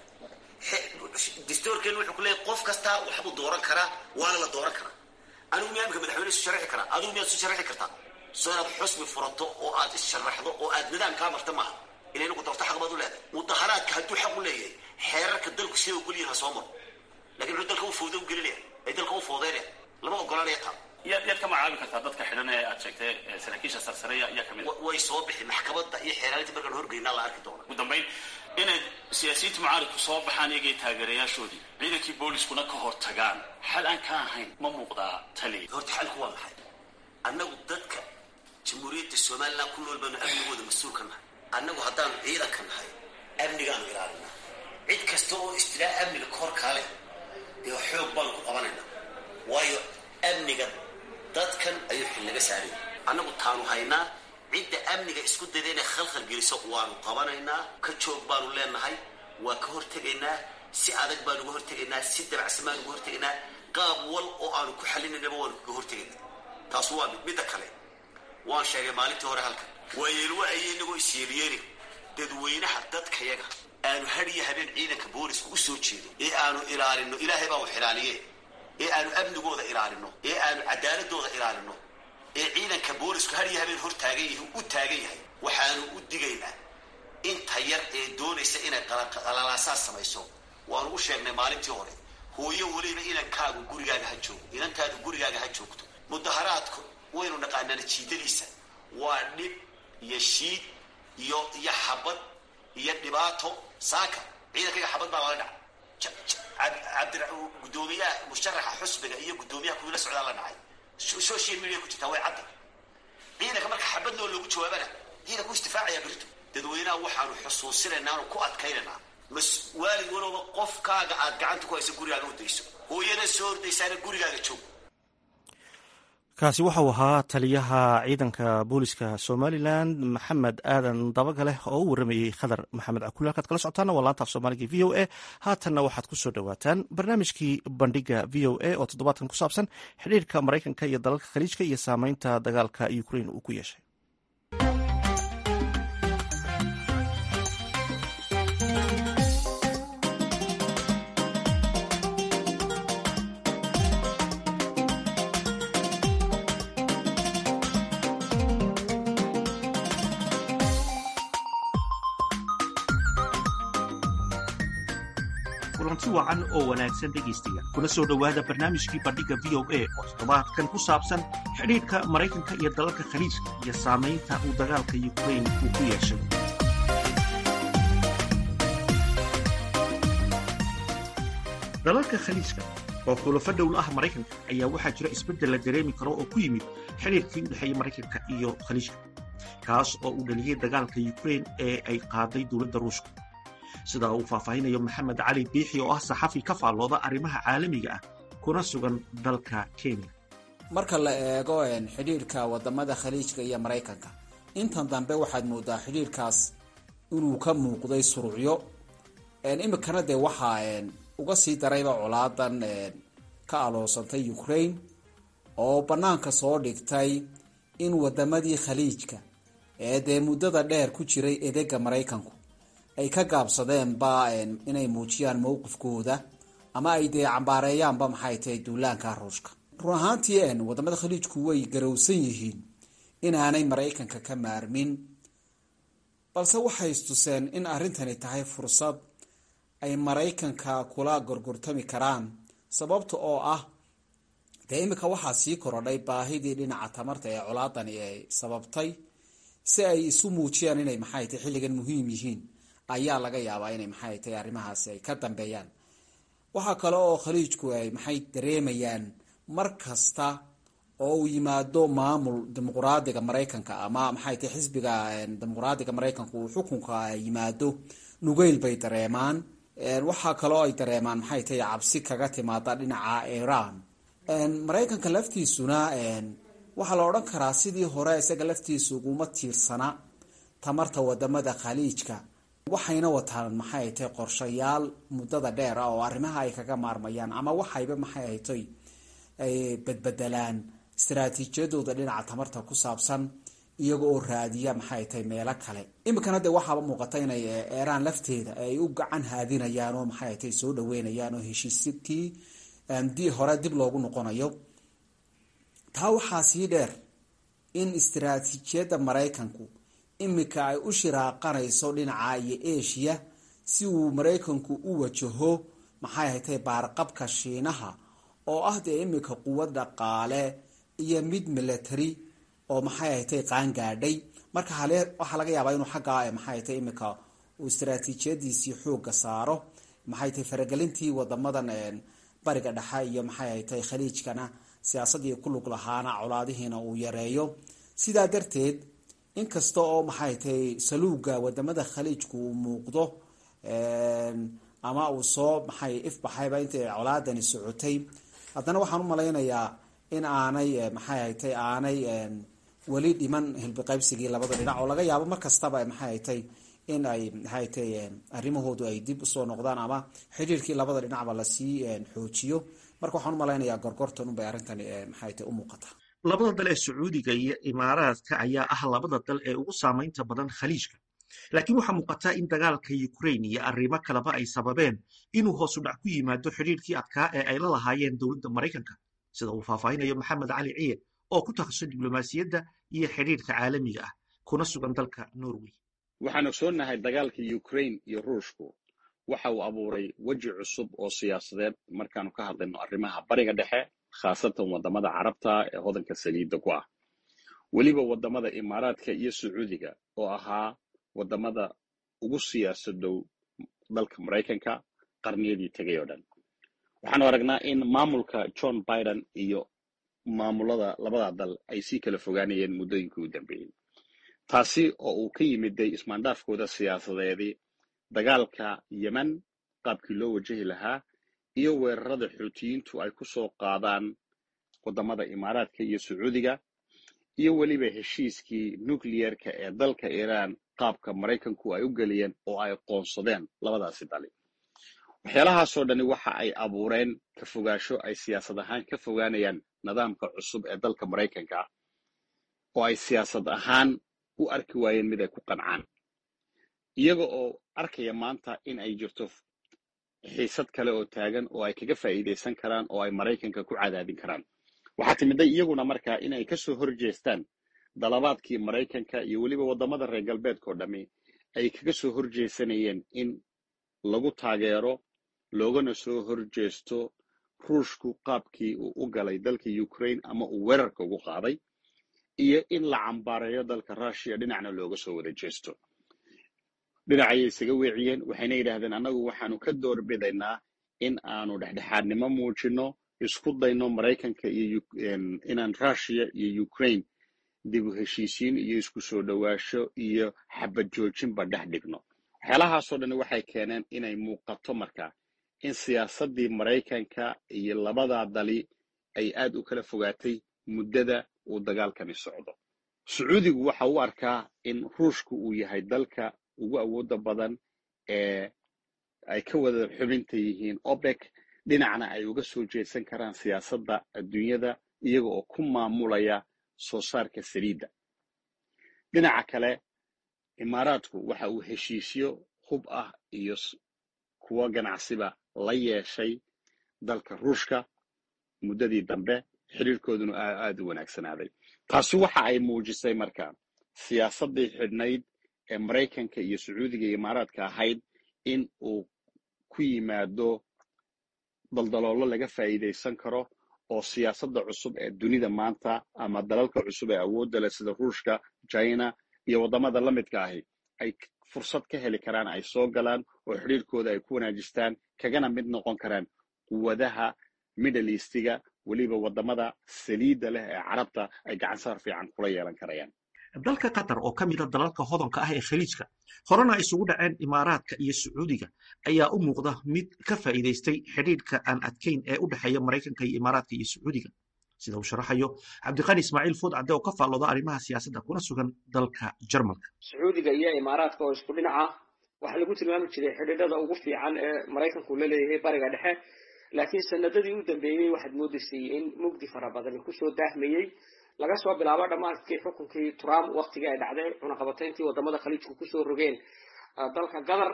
distoorkeenu wuxuu ku leeyahy qof kastaa waxbuu dooran karaa waana la dooran karaa anigu miyaa imika madaxweyne isu sharixi karaa adigu miyaad isu sharixi kartaa soo inaad xusbi furato oo aad issharaxdo oo aad nidaam kaa marta maaha ila inagu doorto xaq baad u leedahay mudaharaadka hadduu xaq u leeyahay xeerarka dalku sida ogolyihin ha soo maro lakin muxuu dalka u fooda u gelinaya ay dalka u foodeynaya lama ogolanaya taa yaad yaad ka magacaabi kartaa dadka xidhan ee aad sheegtay saraakiisha sarsareya ayaa kamid a way soo bixi maxkamadda iyo xeeraalinta markaan horgeynaa la arki doona ugu dambayn inay siyaasiyiinta mucaaridku soo baxaan iyagay taageerayaashoodii ciidankii booliskuna ka hor tagaan xal aan ka ahayn ma muuqdaa taliya horta xalku waa maxay annagu dadka jamhuuriyadda somalilan ku nool baanu amnigooda mas-uulka nahay annagu haddaanu ciidanka nahay amnigaanu ilaalinaa cid kasta oo istilaa amniga kahor kaale dee xoog baanu ku qabanaynaa waayo amniga dadkan ayuu xil naga saaraya annagu taanu haynaa cidda amniga isku dayda inay khalkhal geliso waanu qabanaynaa ka joog baanu leenahay waa ka hortegaynaa si adag baanu uga hortegaynaa si dabacsan baanu uga hortegaynaa qaab wal oo aanu ku xalinaynaba waanu kaga hortegaynaa taasu waa mid midda kale waan sheegay maalintii hore halkan waa yeelwa ayay inagoo isyeelyeeli dadweynaha dadkayaga aanu hadiyo habeen ciidanka booliska u soo jeedo ee aanu ilaalino ilaahay baa wax ilaaliye ee aanu amnigooda ilaalino ee aanu cadaaladooda ilaalino ee ciidanka boolisku hadiyo habeen hor taagan yahi u taagan yahay waxaanu u digaynaa inta yar ee doonaysa inay qalalaasaas samayso waanu u sheegnay maalintii hore hooyo weliba inankaagu gurigaaga ha joogo inantaadu gurigaaga ha joogto mudaharaadku waynu naqaanaa natiijadiisa waa dhib iyo shiid iyo iyo xabad iyo dhibaato saaka ciidankayga xabad baa lala dhaca gudoomiyaha musharaxa xusbiga iyo gudoomiyaha kuwii la socdaa la dhacay social media ku jirtaa way cadda ciidanka marka xabad noo loogu jawaabana ciidanku istifaacaya berito dadweynaha waxaanu xusuusinaynaa aanu ku adkaynaynaa mas waalid walooba qofkaaga aad gacanta ku hayso gurigaaga ordayso hooyada soo ordaysaana gurigaaga joog kaasi waxau ahaa taliyaha ciidanka booliska somalilan maxamed aadan dabagaleh oo u waramayey khadar maxamed cakuli halkaad kala socotaana waa laanta af soomaaliga v o a haatanna waxaad ku soo dhowaataan barnaamijkii bandhiga v o a oo toddobaadkan ku saabsan xidhiirka maraykanka iyo dalalka khaliijka iyo saameynta dagaalka ukrain uu ku yeeshay kulanti wacan oo wanaagsan dhegaystayaal kuna soo dhowaada barnaamijkii bandhigga v o a oo toddobaadkan ku saabsan xidhiidhka maraykanka iyo dalalka khaliijka iyo saamaynta uu dagaalka yukrain uu ku yeeshay dalalka khaliijka oo xulafo dhowl ah maraykanka ayaa waxaa jira isbeddel la dareemi karo oo ku yimid xidhiirkii u dhexeeyey maraykanka iyo khaliijka kaas oo uu dhaliyey dagaalka yukrain ee ay qaaday dowladda ruushka sida uu faahfaahinayo maxamed cali biixi oo ah saxafi ka faallooda arrimaha caalamiga ah kuna sugan dalka kenya marka la eego xidhiirka wadamada khaliijka iyo maraykanka intan dambe waxaad moodaa xidhiirkaas inuu ka muuqday surucyo imikana dee waxaa uga sii darayba colaadan ka aloosantay ukraine oo banaanka soo dhigtay in wadamadii khaliijka ee dee muddada dheer ku jiray edega maraykanku ay ka gaabsadeenba inay muujiyaan mowqifkooda ama ay dee cambaareeyaanba maxay tahay duulaanka ruushka run ahaantii wadamada khaliijku way garowsan yihiin inaanay maraykanka ka maarmin balse waxay istuseen in arrintani tahay fursad ay maraykanka kula gorgortami karaan sababta oo ah dee imika waxaa sii korodhay baahidii dhinaca tamarta ee colaadani ay sababtay si ay isu muujiyaan inay maxay tahay xilligan muhiim yihiin ayaa laga yaabaa inay maxay tahay arrimahaasi ay ka dambeeyaan waxaa kale oo khaliijku ay maxay dareemayaan mar kasta oo uu yimaado maamul dimuqraadiga maraykanka ama maxay tahay xisbiga dimuqraadiga maraykanku uu xukunka yimaado nugeyl bay dareemaan waxaa kaloo ay dareemaan maxay tahay cabsi kaga timaada dhinaca iran maraykanka laftiisuna waxaa la odhan karaa sidii hore isaga laftiisa uguma tiirsana tamarta wadamada khaliijka waxayna wataan maxay tahay qorshayaal muddada dheer ah oo arrimaha ay kaga maarmayaan ama waxayba maxay haytay ay badbedelaan istaraatiijiyadooda dhinaca tamarta ku saabsan iyaga oo raadiya maxay tahay meelo kale iminkana dee waxaaba muuqata inay eeraan lafteeda ay u gacan haadinayaan oo maxay tahay soo dhaweynayaan oo heshiiskii di hore dib loogu noqonayo taa waxaa sii dheer in istaraatiijiyadda maraykanku imika ay u shiraaqanayso dhinaca iyo asia si uu maraykanku u wajaho maxay haytay baarqabka shiinaha oo ah dee imika quwad dhaqaale iyo mid military oo maxay haytay qaangaadhay marka waxaa laga yaabaa inuu xaggaa maxay haytay imika uu istaraatiijiyadiisii xooga saaro maxay tahay faragelintii wadamadan bariga dhexe iyo maxay haytay khaliijkana siyaasadii ku lug lahaana colaadihiina uu yareeyo sidaa darteed inkasta oo maxay tahay saluuga wadamada khaliijku uu muuqdo ama uu soo maxay ifbaxayba intay colaadani socotay haddana waxaan u malaynayaa in aanay maxay haytay aanay weli dhiman hilbiqaybsigii labada dhinac oo laga yaabo mar kastaba maxay haytay in ay maxay tay arrimahoodu ay dib usoo noqdaan ama xidhiirkii labada dhinacba lasii xoojiyo marka waxaan u malaynayaa gorgortan unbay arrintani maxay tay u muuqataa labada dal ee sacuudiga iyo imaaraadka ayaa ah labada dal ee ugu saamaynta badan khaliijka laakiin waxaa muuqataa in dagaalka ukrain iyo arrimo kaleba ay sababeen inuu hoosu dhac ku yimaado xidhiirkii adkaa ee ay la lahaayeen dowladda maraykanka sida uu faahfaahinayo maxamed cali ciye oo ku takhasusay diblomaasiyadda iyo xidhiirka caalamiga ah kuna sugan dalka norway waxaan ogsoonnahay dagaalka ukrain iyo ruushku waxa uu abuuray weji cusub oo siyaasadeed markaanu ka hadlayno arrimaha bariga dhexe khaasatan wadamada carabta ee hodanka saliidda ku ah weliba wadamada imaaraadka iyo sacuudiga oo ahaa wadamada ugu siyaasadow dalka maraykanka qarniyadii tegay oo dhan waxaanu aragnaa in maamulka john biden iyo maamulada labada dal ay sii kala fogaanayeen muddooyinkii u dambeeyey taasi oo uu ka yimiday ismaandhaafkooda siyaasadeedii dagaalka yemen qaabkii loo wajahi lahaa iyo weerarada xuutiyiintu ay ku soo qaadaan wadamada imaaraadka iyo sacuudiga iyo weliba heshiiskii nucliyerka ee dalka iiraan qaabka maraykanku ay u geliyeen oo ay qoonsadeen labadaasi dali waxyaalahaasoo dhani waxa ay abuureen ka fogaasho ay siyaasad ahaan ka fogaanayaan nidaamka cusub ee dalka maraykanka oo ay siyaasad ahaan u arki waayeen mid ay ku qancaan iyaga oo arkaya maanta in ay jirto xiisad kale oo taagan oo ay kaga faa'iidaysan karaan oo ay maraykanka ku cadaadin karaan waxaa timiday iyaguna markaa in ay kasoo horjeestaan dalabaadkii maraykanka iyo weliba waddamada reer galbeedkao dhammi ay kaga soo horjeesanayeen in lagu taageero loogana soo horjeesto ruushku qaabkii uu u galay dalka ukraine ama uu weerarka ugu qaaday iyo in la cambaareeyo dalka rushiya dhinacna looga soo wada jeesto dhinacayay isaga weeciyeen waxayna yidhaahdeen annagu waxaanu ka doorbidaynaa in aanu dhexdhexaadnimo muujino isku dayno maraykanka iyo inaan rushiya iyo ukraine dib u heshiisiin iyo isku soo dhowaasho iyo xabad joojinba dhex dhigno waxyaalahaasoo dhani waxay keeneen inay muuqato marka in siyaasaddii maraykanka iyo labadaa dali ay aad u kala fogaatay muddada uu dagaalkani socdo sacuudigu waxa u arkaa in ruushku uu yahay dalka ugu awoodda badan ee ay ka wada xubinta yihiin opec dhinacna ay uga soo jeedsan karaan siyaasadda adduunyada iyaga oo ku maamulaya soo saarka saliidda dhinaca kale imaaraadku waxa uu heshiisyo hub ah iyo kuwo ganacsiba la yeeshay dalka ruushka muddadii dambe xiriirkooduna aada u wanaagsanaaday taasi waxa ay muujisay marka siyaasaddii xidhnayd ee maraykanka iyo sacuudiga iyo imaaraadka ahayd in uu ku yimaado daldaloolo laga faa'iidaysan karo oo siyaasadda cusub ee dunida maanta ama dalalka cusub ee awoodda leh sida ruushka china iyo waddamada la midka ahi ay fursad ka heli karaan ay soo galaan oo xidhiirkooda ay ku wanaajistaan kagana mid noqon karaan quwadaha middle eastiga weliba waddamada saliidda leh ee carabta ay gacansaar fiican kula yeelan karayaan dalka qatar oo ka mida dalalka hodanka ah ee khaliijka horena isugu dhaceen imaaraadka iyo sacuudiga ayaa u muuqda mid ka faa'iidaystay xidhiidhka aan adkayn ee u dhexeeya maraykanka iyo imaaraadka iyo sacuudiga sida uu sharaxayo cabdiqani ismaaciil fuud cadde oo ka faallooda arrimaha siyaasadda kuna sugan dalka jarmalka sacuudiga iyo imaaraadka oo isku dhinaca waxaa lagu tilmaami jiray xidhiidhada ugu fiican ee maraykanku la leeyahay bariga dhexe laakiin sanadadii u dambeeyey waxaad moodaysay in mugdi fara badan kusoo daahmayey laga soo bilaabo dhammaadkii xukunkii trump waktigii ay dhacday cunaqabatayntii wadamada khaliijku kusoo rogeen dalka qatar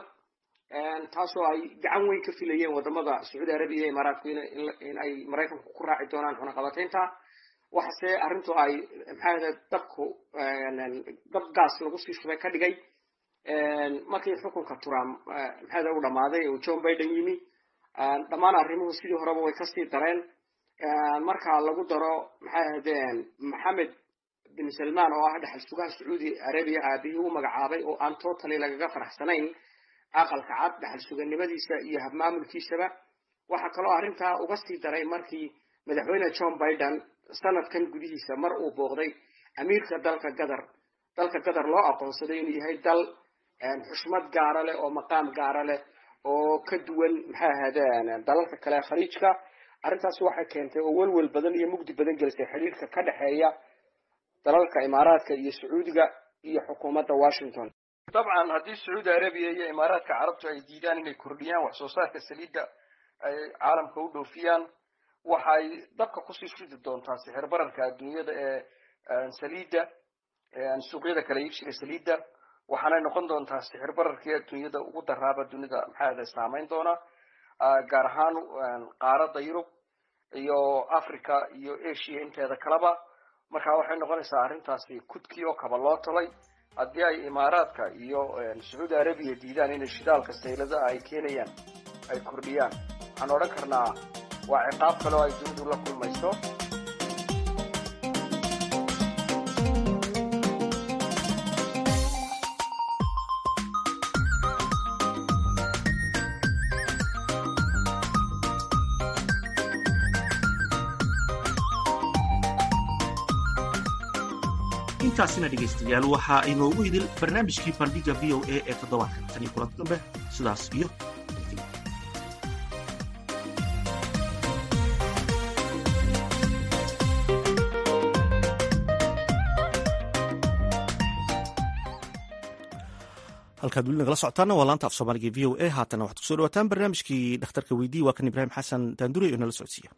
taasoo ay gacan weyn ka filayeen wadamada sacuudi arabiya iyo imaaraadku in ay maraykanku ku raaci doonaan cunaqabataynta waxase arrintu ay maxaa dabku dab gaas lagu sii shubay ka dhigay markii xukunka trump maxaa u dhammaaday uu john biden yimi dhammaan arrimuhu sidii horeba way kasii dareen marka lagu daro maxay ahaydeen maxamed bin salman oo ah dhexal sugaha sacuudi arabiya aabihii u magacaabay oo aan totally lagaga faraxsanayn aqalka cad dhexal suganimadiisa iyo habmaamulkiisaba waxaa kaloo arrintaa uga sii daray markii madaxweyne john biden sanadkan gudihiisa mar uu booqday amiirka dalka qatar dalka qatar loo aqoonsaday inuu yahay dal xushmad gaara leh oo maqaam gaara leh oo ka duwan maxay ahaydeen dalalka kale khaliijka arrintaasi waxay keentay oo welwel badan iyo mugdi badan gelisay xidhiirka ka dhexeeya dalalka imaaraadka iyo sacuudiga iyo xukuumadda washington dabcan haddii sacuudi arabiya iyo imaaraadka carabtu ay diidaan inay kordhiyaan wax soo saarka saliidda ay caalamka u dhoofiyaan waxay dabka kusii shidi doontaa sixir bararka adduunyada ee saliidda suuqyada kala iibsiga saliidda waxaanay noqon doontaa sixir bararkii adduunyada ugu daraaba dunida maxaada saameyn doona gaar ahaan qaaradda yurub iyo africa iyo asia inteeda kaleba marka waxay noqonaysaa arrintaasi kudkii oo kaba loo talay haddii ay imaaraadka iyo sacuudi arabiya diidaan inay shidaalka sayladaha ay keenayaan ay kordhiyaan waxaan odhan karnaa waa ciqaab kale oo ay dunidu la kulmayso intaasina dhegaystayaal waxaa inoogu idil barnaamijkii bandhiga v o a ee toddobaadka tan iyo kulanti dambe sidaas iyo halkaad weli nagala socotaana waa laanta af soomaaliga v o a haatana waxaad kusoo dhawaataan barnaamijkii dhakhtarka weydii waa kan ibraahim xasan daandure oo nala socodsiiya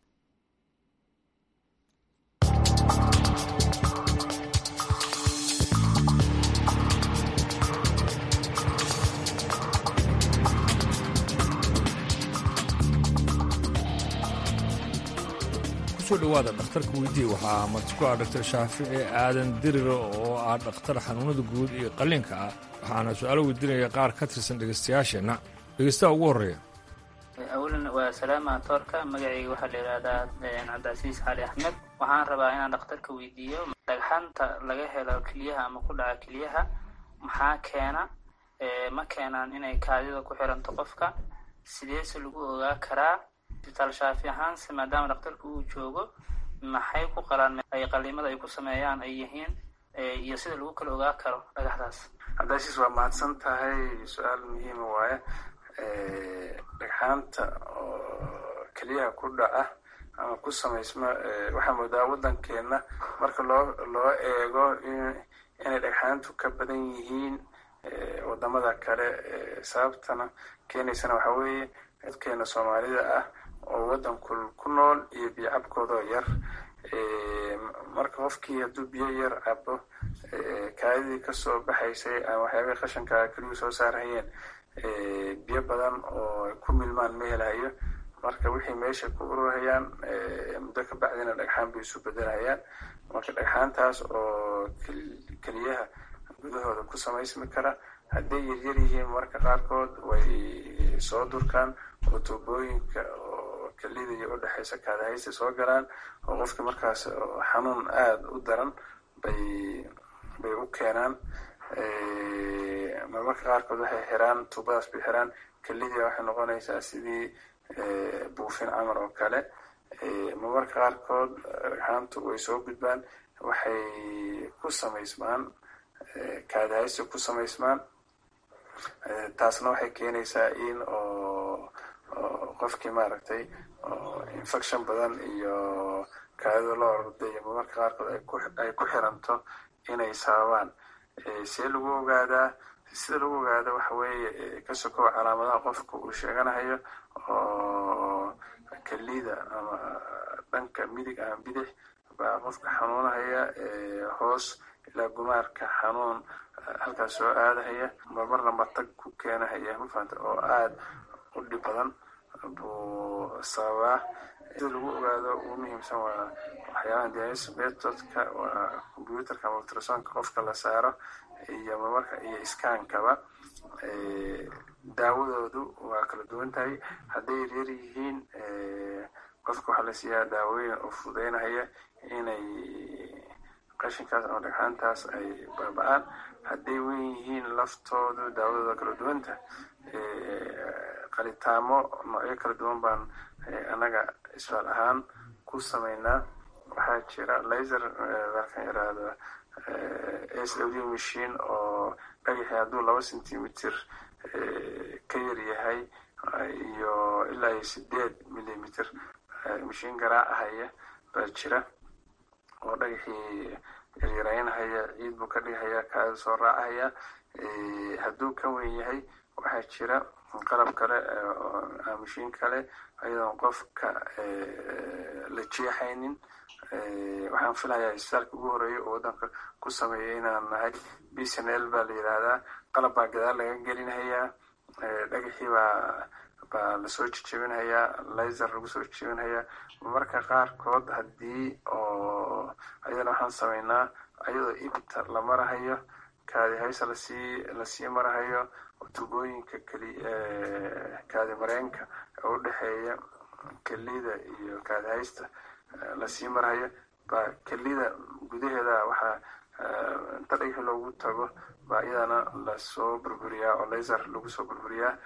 kusoo dhowaada dhakhtarka weydii waxaa marti ku ah dhaktar shaafici aadan diriro oo ah dhakhtar xanuunada guud iyo qalliinka ah waxaana su-aalo weydiinaya qaar ka tirsan dhegaystayaasheenna dhegaystaha ugu horreeya awalan waa salaama toorka magacayga waxaa la yidhaahdaa cabdicasiis cali axmed waxaan rabaa inaan dhakhtarka weydiiyo dhagxanta laga helo keliyaha ama ku dhaca keliyaha maxaa keena ma keenaan inay kaadida ku xiranto qofka sideese lagu ogaa karaa isbitaal shaafi ahaanse maadaama dhakhtarka uu joogo maxay ku qalaan ay qaliimada ay ku sameeyaan ay yihiin iyo sida lagu kala ogaa karo dhagaxdaas cabdicasiis waa mahadsan tahay su-aal muhiima waaye dhagxaanta oo keliyaha ku dhaca ama ku samaysma waxaa moodaa waddankeenna marka loo loo eego inay dhagxaantu ka badan yihiin wadamada kale sababtana keenaysana waxaa weeye dadkeena soomaalida ah oo waddanku ku nool iyo biyo cabkoodoo yar marka qofkii hadduu biyo yar cabo kaadidii kasoo baxaysay ama waxyaabihii qashanka keliyuu soo saarhayeen biyo badan oo ku milmaan ma helahayo marka wixii meesha ku ururhayaan muddo ka bacdina dhagxaan bay isu bedelhayaan marka dhagxaantaas oo keliyaha gudahooda ku samaysmi kara hadday yaryar yihiin marka qaarkood way soo durkaan oo tuubooyinka oo kelida iyo udhexaysa kaadahaysta soo galaan oo qofka markaas xanuun aada u daran bay bay u keenaan marmarka qaarkood waxay xiraan tuubadaas bay xiraan kelidii waxay noqonaysaa sidii buufin camar oo kale marmarka qaarkood dhagxaantu way soo gudbaan waxay ku samaysmaan kaadahaysta ku samaysmaan taasna waxay keenaysaa in oo qofkii maaragtay infection badan iyo kaadida loo orday marmarka qaarkood ay ku xiranto inay sababaan see lagu ogaadaa sida lagu ogaada waxa weeye ka sokow calaamadaha qofka uu sheeganahayo oo kelida ama dhanka midig ama bidix baa qofka xanuunahaya hoos ilaa gumaarka xanuun halkaas soo aadahaya marmarna matag ku keenahaya mafahanta oo aada u dhib badan buu sababaa sida lagu ogaado ugu muhiimsan waa waxyaabaha dialysis methodka waa computerka ama ultrasonka qofka la saaro iyo marmarka iyo iskaankaba daawadoodu waa kala duwan tahay hadday yaryar yihiin qofka waxaa la siiyaa daawooyin oo fududeynahaya inay qashinkaas ama dhagxaantaas ay baaba-aan hadday wen yihiin laftoodu daawadooda kala duwanta qalitaamo noocyo kala duwan baan annaga isfaal ahaan ku sameynaa waxaa jira laser markaan yaraahdo s w machine oo dhagaxii hadduu laba centimeter ka yar yahay iyo ilaa iyo sideed millimeter mashiin garaacahaya baa jira oo dhagaxii yaryaraynahaya ciid buu ka dhigahaya kaada soo raacahaya hadduu ka weyn yahay waxaa jira qalab kale mashiin kale ayadoon qofka la jeexaynin waxaan filayaa isbitaalka ugu horeeya oo waddanka ku sameeyay inaan nahay b c n l baa la yidhaahdaa qalab baa gadaal laga gelinhayaa dhagaxii baa baa lasoo jejebinhayaa laser lagu soo jejebinhayaa marmarka qaarkood haddii oo ayadana waxaan sameynaa ayadoo ibta la marahayo kaadi haysa lasii lasii marahayo tubooyinka keli kaadi mareenka oo udhexeeya kelida iyo kaadi haysta lasii marahayo baa kelida gudaheeda waxaa inta dhagaxi loogu tago baa iyadana lasoo burburiyaa oo laser lagu soo burburiyaa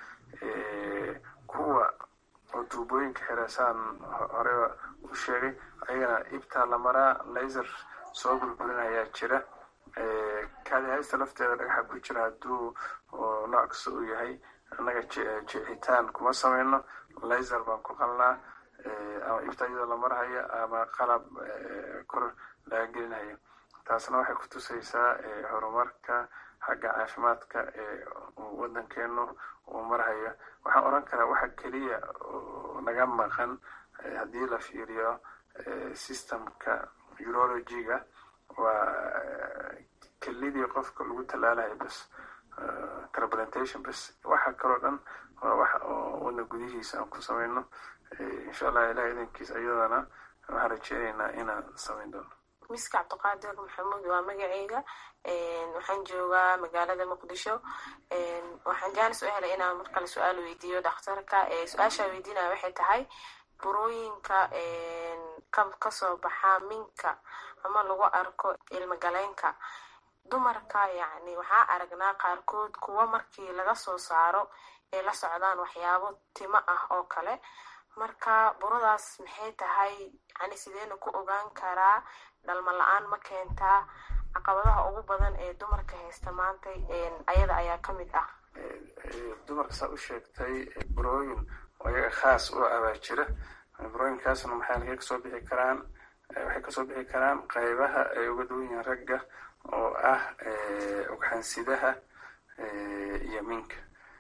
kuwa oo tuubooyinka xirasaan horeba u sheegay ayagana ibtaa la maraa laser soo burburinayaa jira kaadi haysta lafteeda dhagaxa ku jira hadduu nooc kasta uu yahay annaga jicitaan kuma sameyno laser baan ku qalnaa ama ibta iyadoo la marhayo ama qalab kor laga gelinayo taasna waxay ku tusaysaa horumarka xagga caafimaadka ee waddankeenu uu marhayo waxaan oran karaa waxa keliya naga maqan haddii la fiiriyo systemka urologiga waa kelidii qofka lagu tallaalayo bas transplantation bas waxa kaloo dhan waa waxa oo wadna gudihiisa aan ku sameyno insha allah ilaah idankiis ayadana waxaan rajeynaynaa inaan sameyn doono miska cabdiqaadir maxamuud waa magaceyga waxaan joogaa magaalada muqdisho waxaan jaanis u helay inaan markale su-aal weydiiyo dhakhtarka su-aashaa weydiinaya waxay tahay burooyinka kasoo baxa minka ama lagu arko ilmagaleenka dumarka yacni waxaa aragnaa qaarkood kuwa markii laga soo saaro ay la socdaan waxyaabo timo ah oo kale marka buradaas maxay tahay yani sideena ku ogaan karaa dhalmo la-aan ma keentaa caqabadaha ugu badan ee dumarka haysta maanta ayada ayaa ka mid ah dumarka saa u sheegtay burooyin oo iyaga khaas u abaa jira burooyinkaasna maxay laga kasoo bixi karaan waxay kasoo bixi karaan qaybaha ay uga duwan yihiin ragga oo ah ugxansidaha iyo minka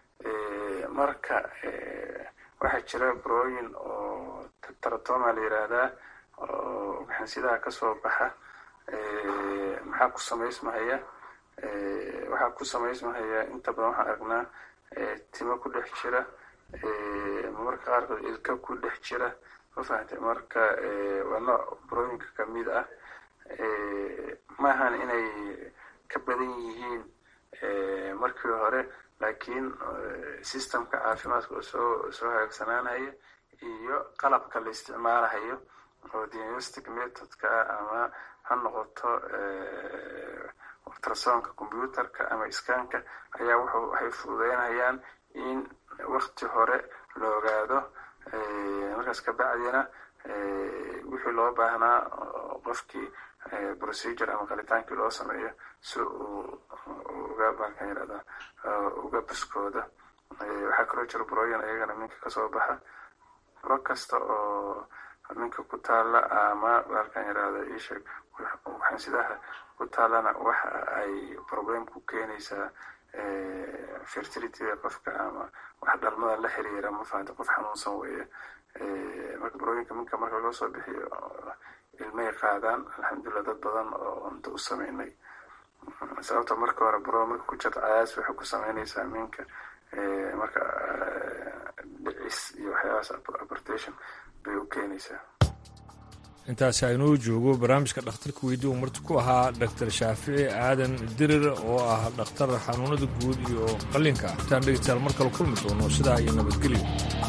marka waxaa jira burooyin oo taratoma la yiraahdaa oo ugxansidaha kasoo baxa maxaa ku samaysmahaya waxaa ku samaysmahaya inta badan waxaan aragnaa timo ku dhex jira marmarka qaarkood ilka ku dhex jira ma fahamtay marka waa nooc burooyinka kamid ah maahan inay ka badan yihiin markii hore laakiin systemka caafimaadka oo soo soo hagaagsanaanaya iyo qalabka la isticmaalahayo oo diagnostic methodka ama ha noqoto ultrasonka computerka ama iskaanka ayaa wuxuu waxay fududeynayaan in wakti hore la ogaado markaas kabacdina wixii loo baahnaa qofkii procedure ama qalitaankii loo sameeyo si uu uga baalkan yirahda uga buskooda waxaa kaloo jira burooyin ayagana minka kasoo baxa buro kasta oo minka ku taala ama baalkan yirahda isheeg waxansidaha ku taalana waxa ay problem ku keenaysaa fertilityda qofka ama wax dhalmada la xiriira ma fahanta qof xanuunsan weeye marka burooyinka minka marka loo soo bixiyo ilmay qaadaan alxamdulilah dad badan oo cunto u sameynay sababta marka hore buro marka ku jirta cayaas waxay ku sameynaysaa minka marka dhicis iyo waxyaabahaas abortation bay u keenaysaa intaasi aynuu joogo barnaamijka dhakhtarka weydii uu marti ku ahaa dhaktar shaafici aadan dirir oo ah dhakhtar xanuunada guud iyo qallinka intaan dhegeystayaal mar kale kulmi doono sidaa iyo nabadgelyo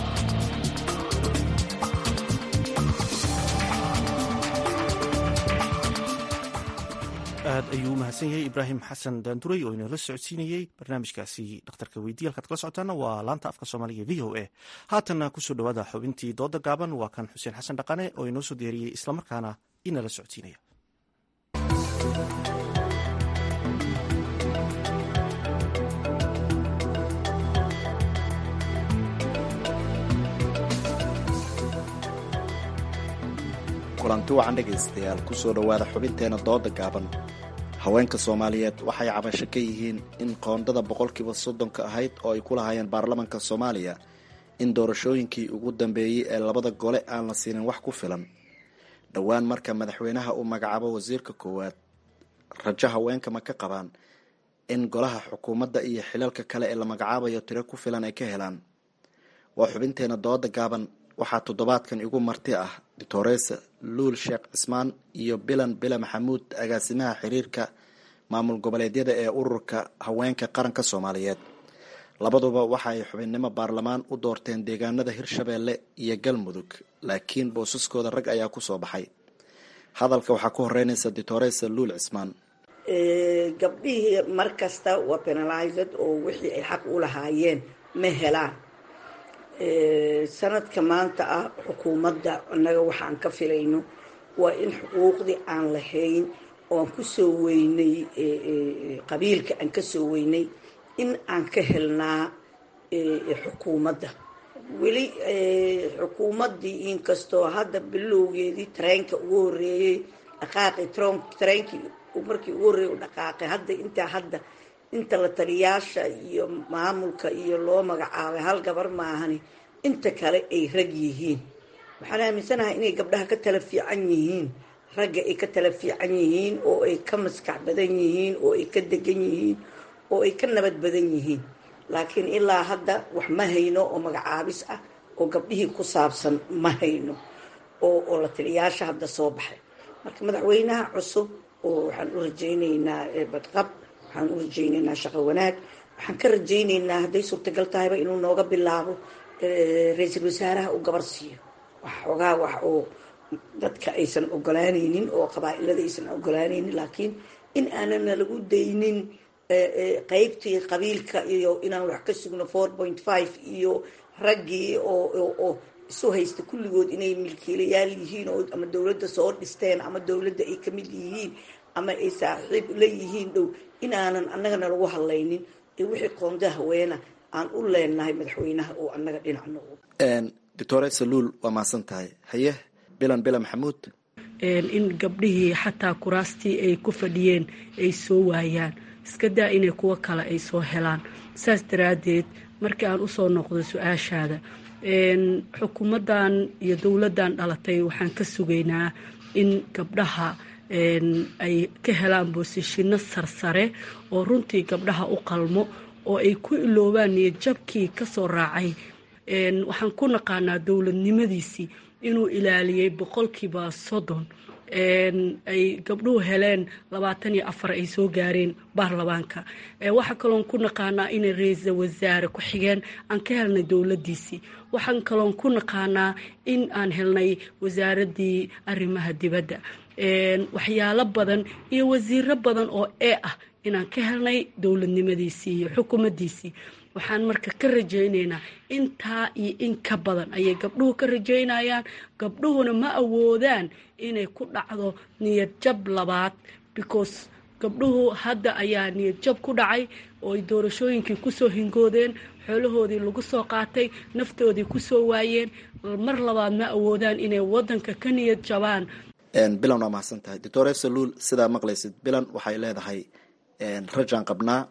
aad ayuu u mahadsan yahay ibraahim xasan daanduray oo inala socodsiinayey barnaamijkaasi dhakhtarka weydiye halkaad kala socotaana waa laanta afka soomaaliga v o a haatanna kusoo dhowaada xubintii dooda gaaban waa kan xuseen xasan dhaqane oo inoo soo diyaariyey islamarkaana inala socodsiinaya kulanti wacan dhegaystayaal kusoo dhowaada xubinteena dooda gaaban haweenka soomaaliyeed waxay cabasho ka yihiin in qoondada boqolkiiba soddonka ahayd oo ay ku lahaayeen baarlamanka soomaaliya in doorashooyinkii ugu dambeeyey ee labada gole aan la siinin wax ku filan dhowaan marka madaxweynaha uu magacaabo wasiirka koowaad rajo haweenka ma ka qabaan in golaha xukuumadda iyo xilalka kale ee la magacaabayo tiro ku filan ay ka helaan waa xubinteena dooda gaaban waxaa toddobaadkan igu marti ah doctoresa luul sheekh cismaan iyo bilan bila maxamuud agaasimaha xiriirka maamul goboleedyada ee ururka haweenka qaranka soomaaliyeed labaduba waxa ay xubinnimo baarlamaan u doorteen deegaanada hirshabeelle iyo galmudug laakiin boosaskooda rag ayaa ku soo baxay hadalka waxaa ku horeynaysa doctoresa luul cismaan gabdhihii mar kasta waa penalized oo wixii ay xaq u lahaayeen ma helaan sanadka maanta ah xukuumadda annaga waxaan ka filayno waa in xuquuqdii aan lahayn oo aan ku soo weynay qabiilka aan ka soo weynay in aan ka helnaa xukuumadda weli xukuumaddii inkastoo hadda bilowgeedii tareenka ugu horeeyey dhaqaaqi tareenkii markii ugu horreeyay u dhaqaaqay hadda intaa hadda inta la taliyaasha iyo maamulka iyo loo magacaabay hal gabar maahani inta kale ay rag yihiin waxaan aaminsanahay inay gabdhaha ka tala fiican yihiin ragga ay ka tala fiican yihiin oo ay ka maskax badan yihiin oo ay ka degan yihiin oo ay ka nabad badan yihiin laakiin ilaa hadda wax ma hayno oo magacaabis ah oo gabdhihii ku saabsan ma hayno oo oo la taliyaasha hadda soo baxay marka madaxweynaha cusub oo waxaan u rajaynaynaa badqab waxaan u rajaynaynaa shaqo wanaag waxaan ka rajaynaynaa hadday suurtagal tahayba inuu nooga bilaabo ra-iisul wasaaraha uu gabar siiyo wax xoogaa wax oo dadka aysan ogolaanaynin oo qabaa-ilada aysan ogolaanaynin laakiin in aanana lagu daynin qeybtii qabiilka iyo inaan wax ka sugno four point five iyo raggii oo isu haysta kulligood inay milkiilayaal yihiin oo ama dowladda soo dhisteen ama dowladda ay kamid yihiin ama ay saaxiib la yihiin dhow inaanan annagana lagu hadlaynin ee wixii qoonda haweena aan u leenahay madaxweynaha oo annaga dhinacno doctore saluul waa mahadsan tahay haye bilan bila maxamuud in gabdhihii xataa kuraastii ay ku fadhiyeen ay soo waayaan iska daa inay kuwo kale ay soo helaan saas daraaddeed markii aan usoo noqdo su-aashaada xukuumaddan iyo dowladdan dhalatay waxaan ka sugaynaa in gabdhaha ay ka helaan boosishino sarsare oo runtii gabdhaha u qalmo oo ay ku iloobaan niyadjabkii kasoo raacay waxaan ku naqaanaa dowladnimadiisii inuu ilaaliyey boqolkiiba soddon ay gabdhuhu heleen labaatan iyo afar ay soo gaareen baarlamaanka waxaa kaloon ku naqaanaa inay ra-iisal wasaare ku xigeen aan ka helnay dowladiisii waxaan kaloon ku naqaanaa in aan helnay wasaaradii arrimaha dibadda waxyaalo badan iyo wasiiro badan oo ee ah inaan ka helnay dowladnimadiisii iyo xukuumaddiisii waxaan marka ka rajaynaynaa intaa iyo in ka badan ayay gabdhuhu ka rajaynayaan gabdhuhuna ma awoodaan inay ku dhacdo niyad jab labaad because gabdhuhu hadda ayaa niyad jab ku dhacay oo ay doorashooyinkii kusoo hingoodeen xoolahoodii lagu soo qaatay naftoodii kusoo waayeen mar labaad ma awoodaan inay wadanka ka niyad jabaan bilan waa mahadsan tahay doctor saluul sidaa maqlaysid bilan waxay leedahay rajaan qabnaa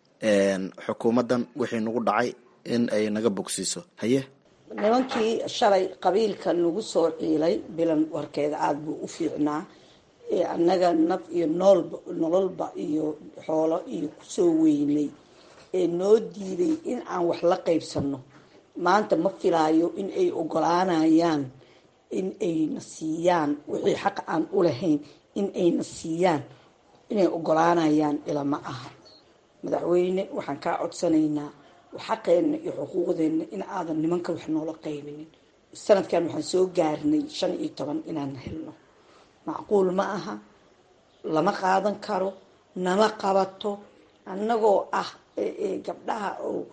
xukuumaddan wixii nagu dhacay in ay naga bogsiiso haye nimankii shalay qabiilka nagu soo ciilay bilan warkeeda aada buu u fiicnaa annaga naf iyo noolba nololba iyo xoolo iyo kusoo weynay ee noo diiday in aan wax la qaybsano maanta ma filaayo in ay ogolaanayaan in ayna siiyaan wixii xaq aan u lahayn in ayna siiyaan inay ogolaanayaan ilama aha madaxweyne waxaan kaa codsanaynaa xaqeenna iyo xuquuqdeenna in aadan nimanka wax noola qaybinin sanadkan waxaan soo gaarnay shan iyo toban inaan helno macquul ma aha lama qaadan karo nama qabato annagoo ah gabdhaha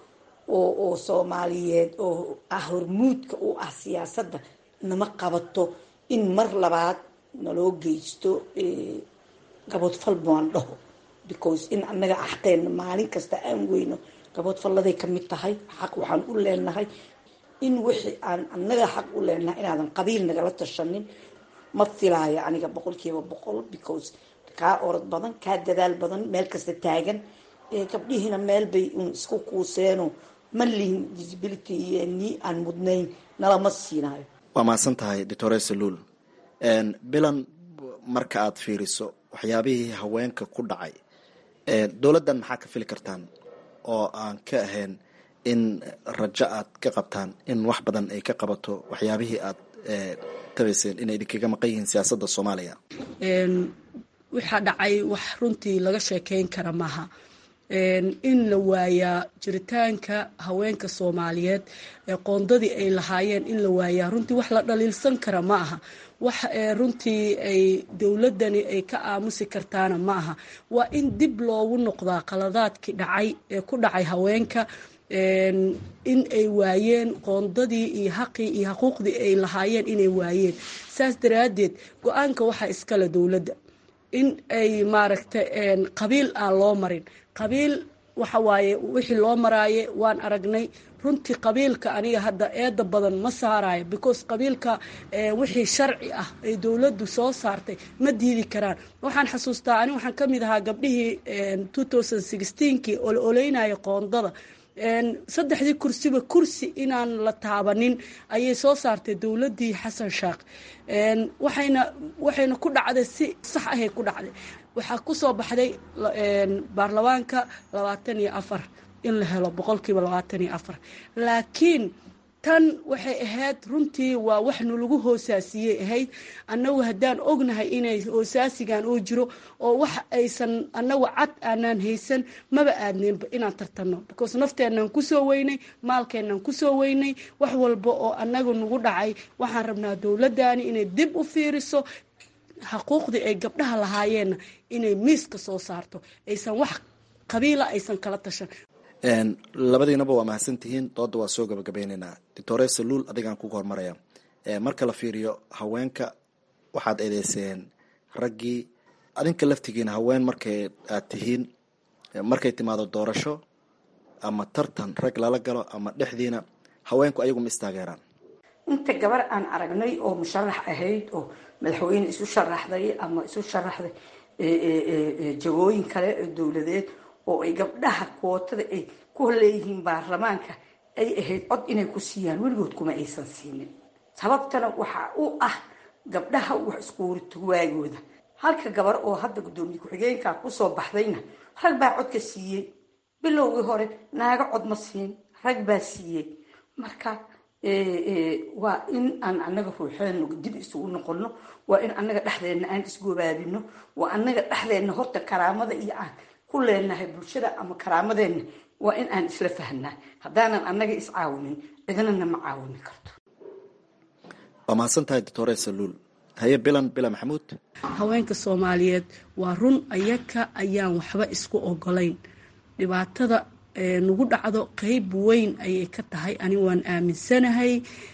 oo soomaaliyeed oo ah hormuudka u ah siyaasadda nama qabato in mar labaad naloo geysto gaboodfal baan dhaho because in annaga xaqeenna maalin kasta aan weyno gaboodfalladay ka mid tahay xaq waxaan u leenahay in wixii aan annaga xaq u leenahay inaadan qabiil nagala tashanin ma filaayo aniga boqolkiiba boqol because kaa orod badan kaa dadaal badan meel kasta taagan gabdhihiina meel bay un isku kuuseeno ma lihin disability iyo nii aan mudnayn nalama siinayo waa mahadsan tahay doctor saluul bilan marka aad fiiriso waxyaabihii haweenka ku dhacay dowladdan maxaa ka fili kartaan oo aan ka ahayn in rajo aad ka qabtaan in wax badan ay ka qabato waxyaabihii aad tabayseen inay idinkaga maqan yihiin siyaasadda soomaaliya waxaa dhacay wax runtii laga sheekeyn kara maaha in la waayaa jiritaanka haweenka soomaaliyeed ee qoondadii ay lahaayeen in la waayaa runtii wax la dhaliilsan kara ma aha wax runtii ay dowladani ay ka aamusi kartaana ma aha waa in dib loogu noqdaa qaladaadkii dhacay ee ku dhacay haweenka in ay waayeen qoondadii iyo xaqii iyo xuquuqdii ay lahaayeen inay waayeen saas daraaddeed go-aanka waxaa iskale dowladda in ay maaragta qabiil aan loo marin qabiil waxa waaye wixii loo maraaye waan aragnay runtii qabiilka aniga hadda eeda badan ma saarayo because qabiilka wixii sharci ah ay dowladdu soo saartay ma diidi karaan waxaan xasuustaa ani waxaan ka mid ahaa gabdhihii kii ololeynaya qoondada saddexdii kursiba kursi inaan la taabanin ayay soo saartay dowladii xasan sheekh waxayna waxayna ku dhacday si sax ahay ku dhacday waxaa kusoo baxday baarlamaanka labaatan iyo afar in la helo boqolkiiba labaatan iyo afar laakiin tan waxay ahayd runtii waa wax nalagu hoosaasiyey ahayd annagu haddaan ognahay inay hoosaasigan uu jiro oo wax aysan annagu cad aanaan haysan maba aadneenba inaan tartanno because nafteenaan kusoo weynay maalkeenaan kusoo weynay wax walba oo annaga nagu dhacay waxaan rabnaa dowladani inay dib u fiiriso xuquuqdii ay gabdhaha lahaayeenna inay miiska soo saarto aysan wax qabiila aysan kala tashan labadiinaba waa mahadsantihiin dooda waa soo gabagabeyneynaa doctore saluul adigaan kuga hormaraya marka la fiiriyo haweenka waxaad eedeyseen raggii adinka laftigiina haween markay aad tihiin markay timaado doorasho ama tartan rag lala galo ama dhexdiina haweenku ayagu ma istaageeraan inta gabar aan aragnay oo musharax ahayd oo madaxweyne isu sharaxday ama isu sharaxday jagooyin kale oo dowladeed oo ay gabdhaha kootada ay ku leeyihiin baarlamaanka ay ahayd cod inay ku siiyaan weligood kuma aysan siinin sababtana waxaa u ah gabdhaha wax iskuurito waagooda halka gabar oo hadda guddoomiye ku-xigeenka kusoo baxdayna rag baa codka siiyey bilowgii hore naago cod ma siin rag baa siiyey marka waa in aan anaga ruuxeena dib isugu noqono waa in anaga dhexdeena aan isgobaabino waa anaga dhexdeena horta karaamada iyo aan ku leenahay bulshada ama karaamadeena waa in aan isla fahnaa haddaanan anaga iscaawinin cidnana ma caawini karto waa mahadsan tahay doctor saluul haye bilan bila maxamuud haweenka soomaaliyeed waa run ayaka ayaan waxba isku ogolayn dhibaatada nagu dhacdo qeyb weyn ayay ka tahay ani waan aaminsanahay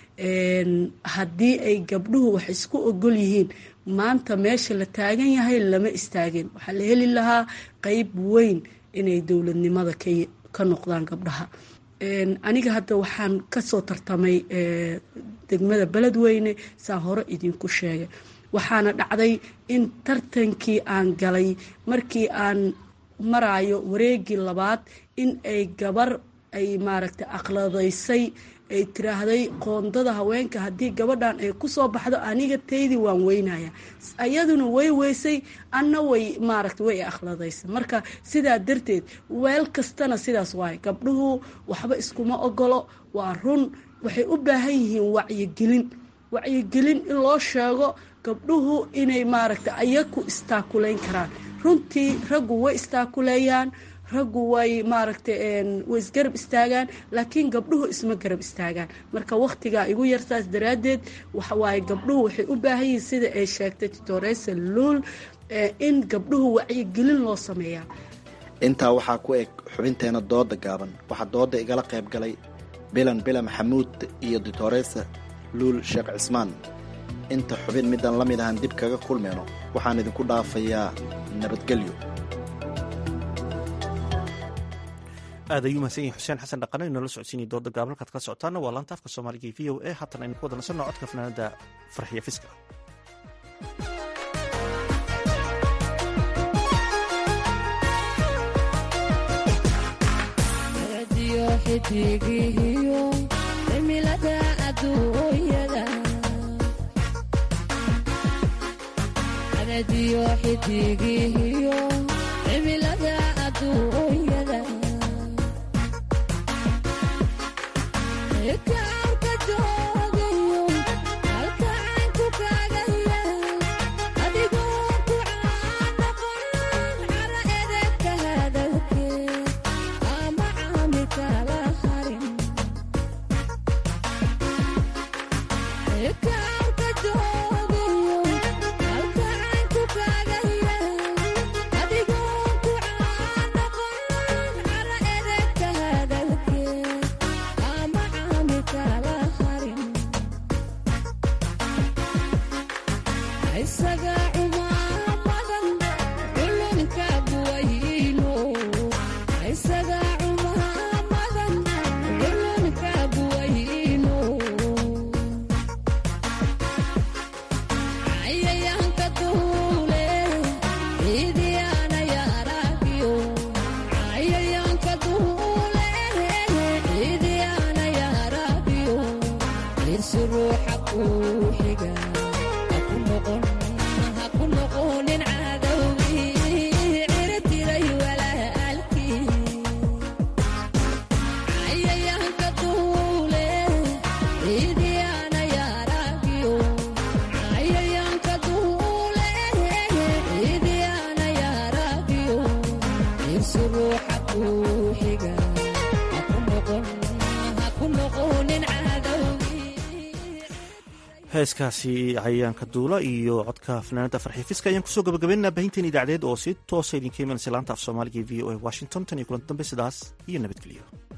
haddii ay gabdhuhu wax isku ogol yihiin maanta meesha la taagan yahay lama istaagin waxaa la heli lahaa qeyb weyn inay dowladnimada ka noqdaan gabdhaha aniga hadda waxaan kasoo tartamay degmada beledweyne saan hore idinku sheegay waxaana dhacday in tartankii aan galay markii aan maraayo wareegii labaad in ay gabar ay maaragtay aqladaysay ay tiraahday qoondada haweenka haddii gabadhan ay kusoo baxdo aniga taydii waan weynaya ayaduna way weysay anna way maaragta way akhladaysay marka sidaa darteed weel kastana sidaas waaye gabdhuhu waxba iskuma ogolo waa run waxay u baahan yihiin wacyigelin wacyigelin in loo sheego gabdhuhu inay maaragta ayaku istaakulayn karaan runtii raggu way istaakuleeyaan raggu way maaragtay way isgarab istaagaan laakiin gabdhuhu isma garab istaagaan marka wakhtigaa igu yartaas daraaddeed waxawaaye gabdhuhu waxay u baahan yihiin sida ay sheegtay titoresa luul in gabdhuhu wacyigelin loo sameeyaa intaa waxaa ku eg xubinteena dooda gaaban waxaa dooda igala qayb galay bilan bila maxamuud iyo ditoresa luul sheekh cismaan inta xubin midaan la mid ahan dib kaga kulmayno waxaan idinku dhaafayaa nabadgelyo aad ayuu mahadsan yahay xuseen xasan dhaqane inoola socodsiinaya dooda gaaban halkaad kala socotaana waa laanta afka soomaaliga v o a haatan aynu ku wada nasanno codka fanaanada farxiya fiska heeskaasi cayayaanka duula iyo codka fanaanada farxiifiska ayaan kusoo gabagabeynaa baahinteen idaacadeed oo si toosa idinka imanaysa laanta af soomaaliga v o a washington tan iyo kulanti dambe sidaas iyo nabadgelyo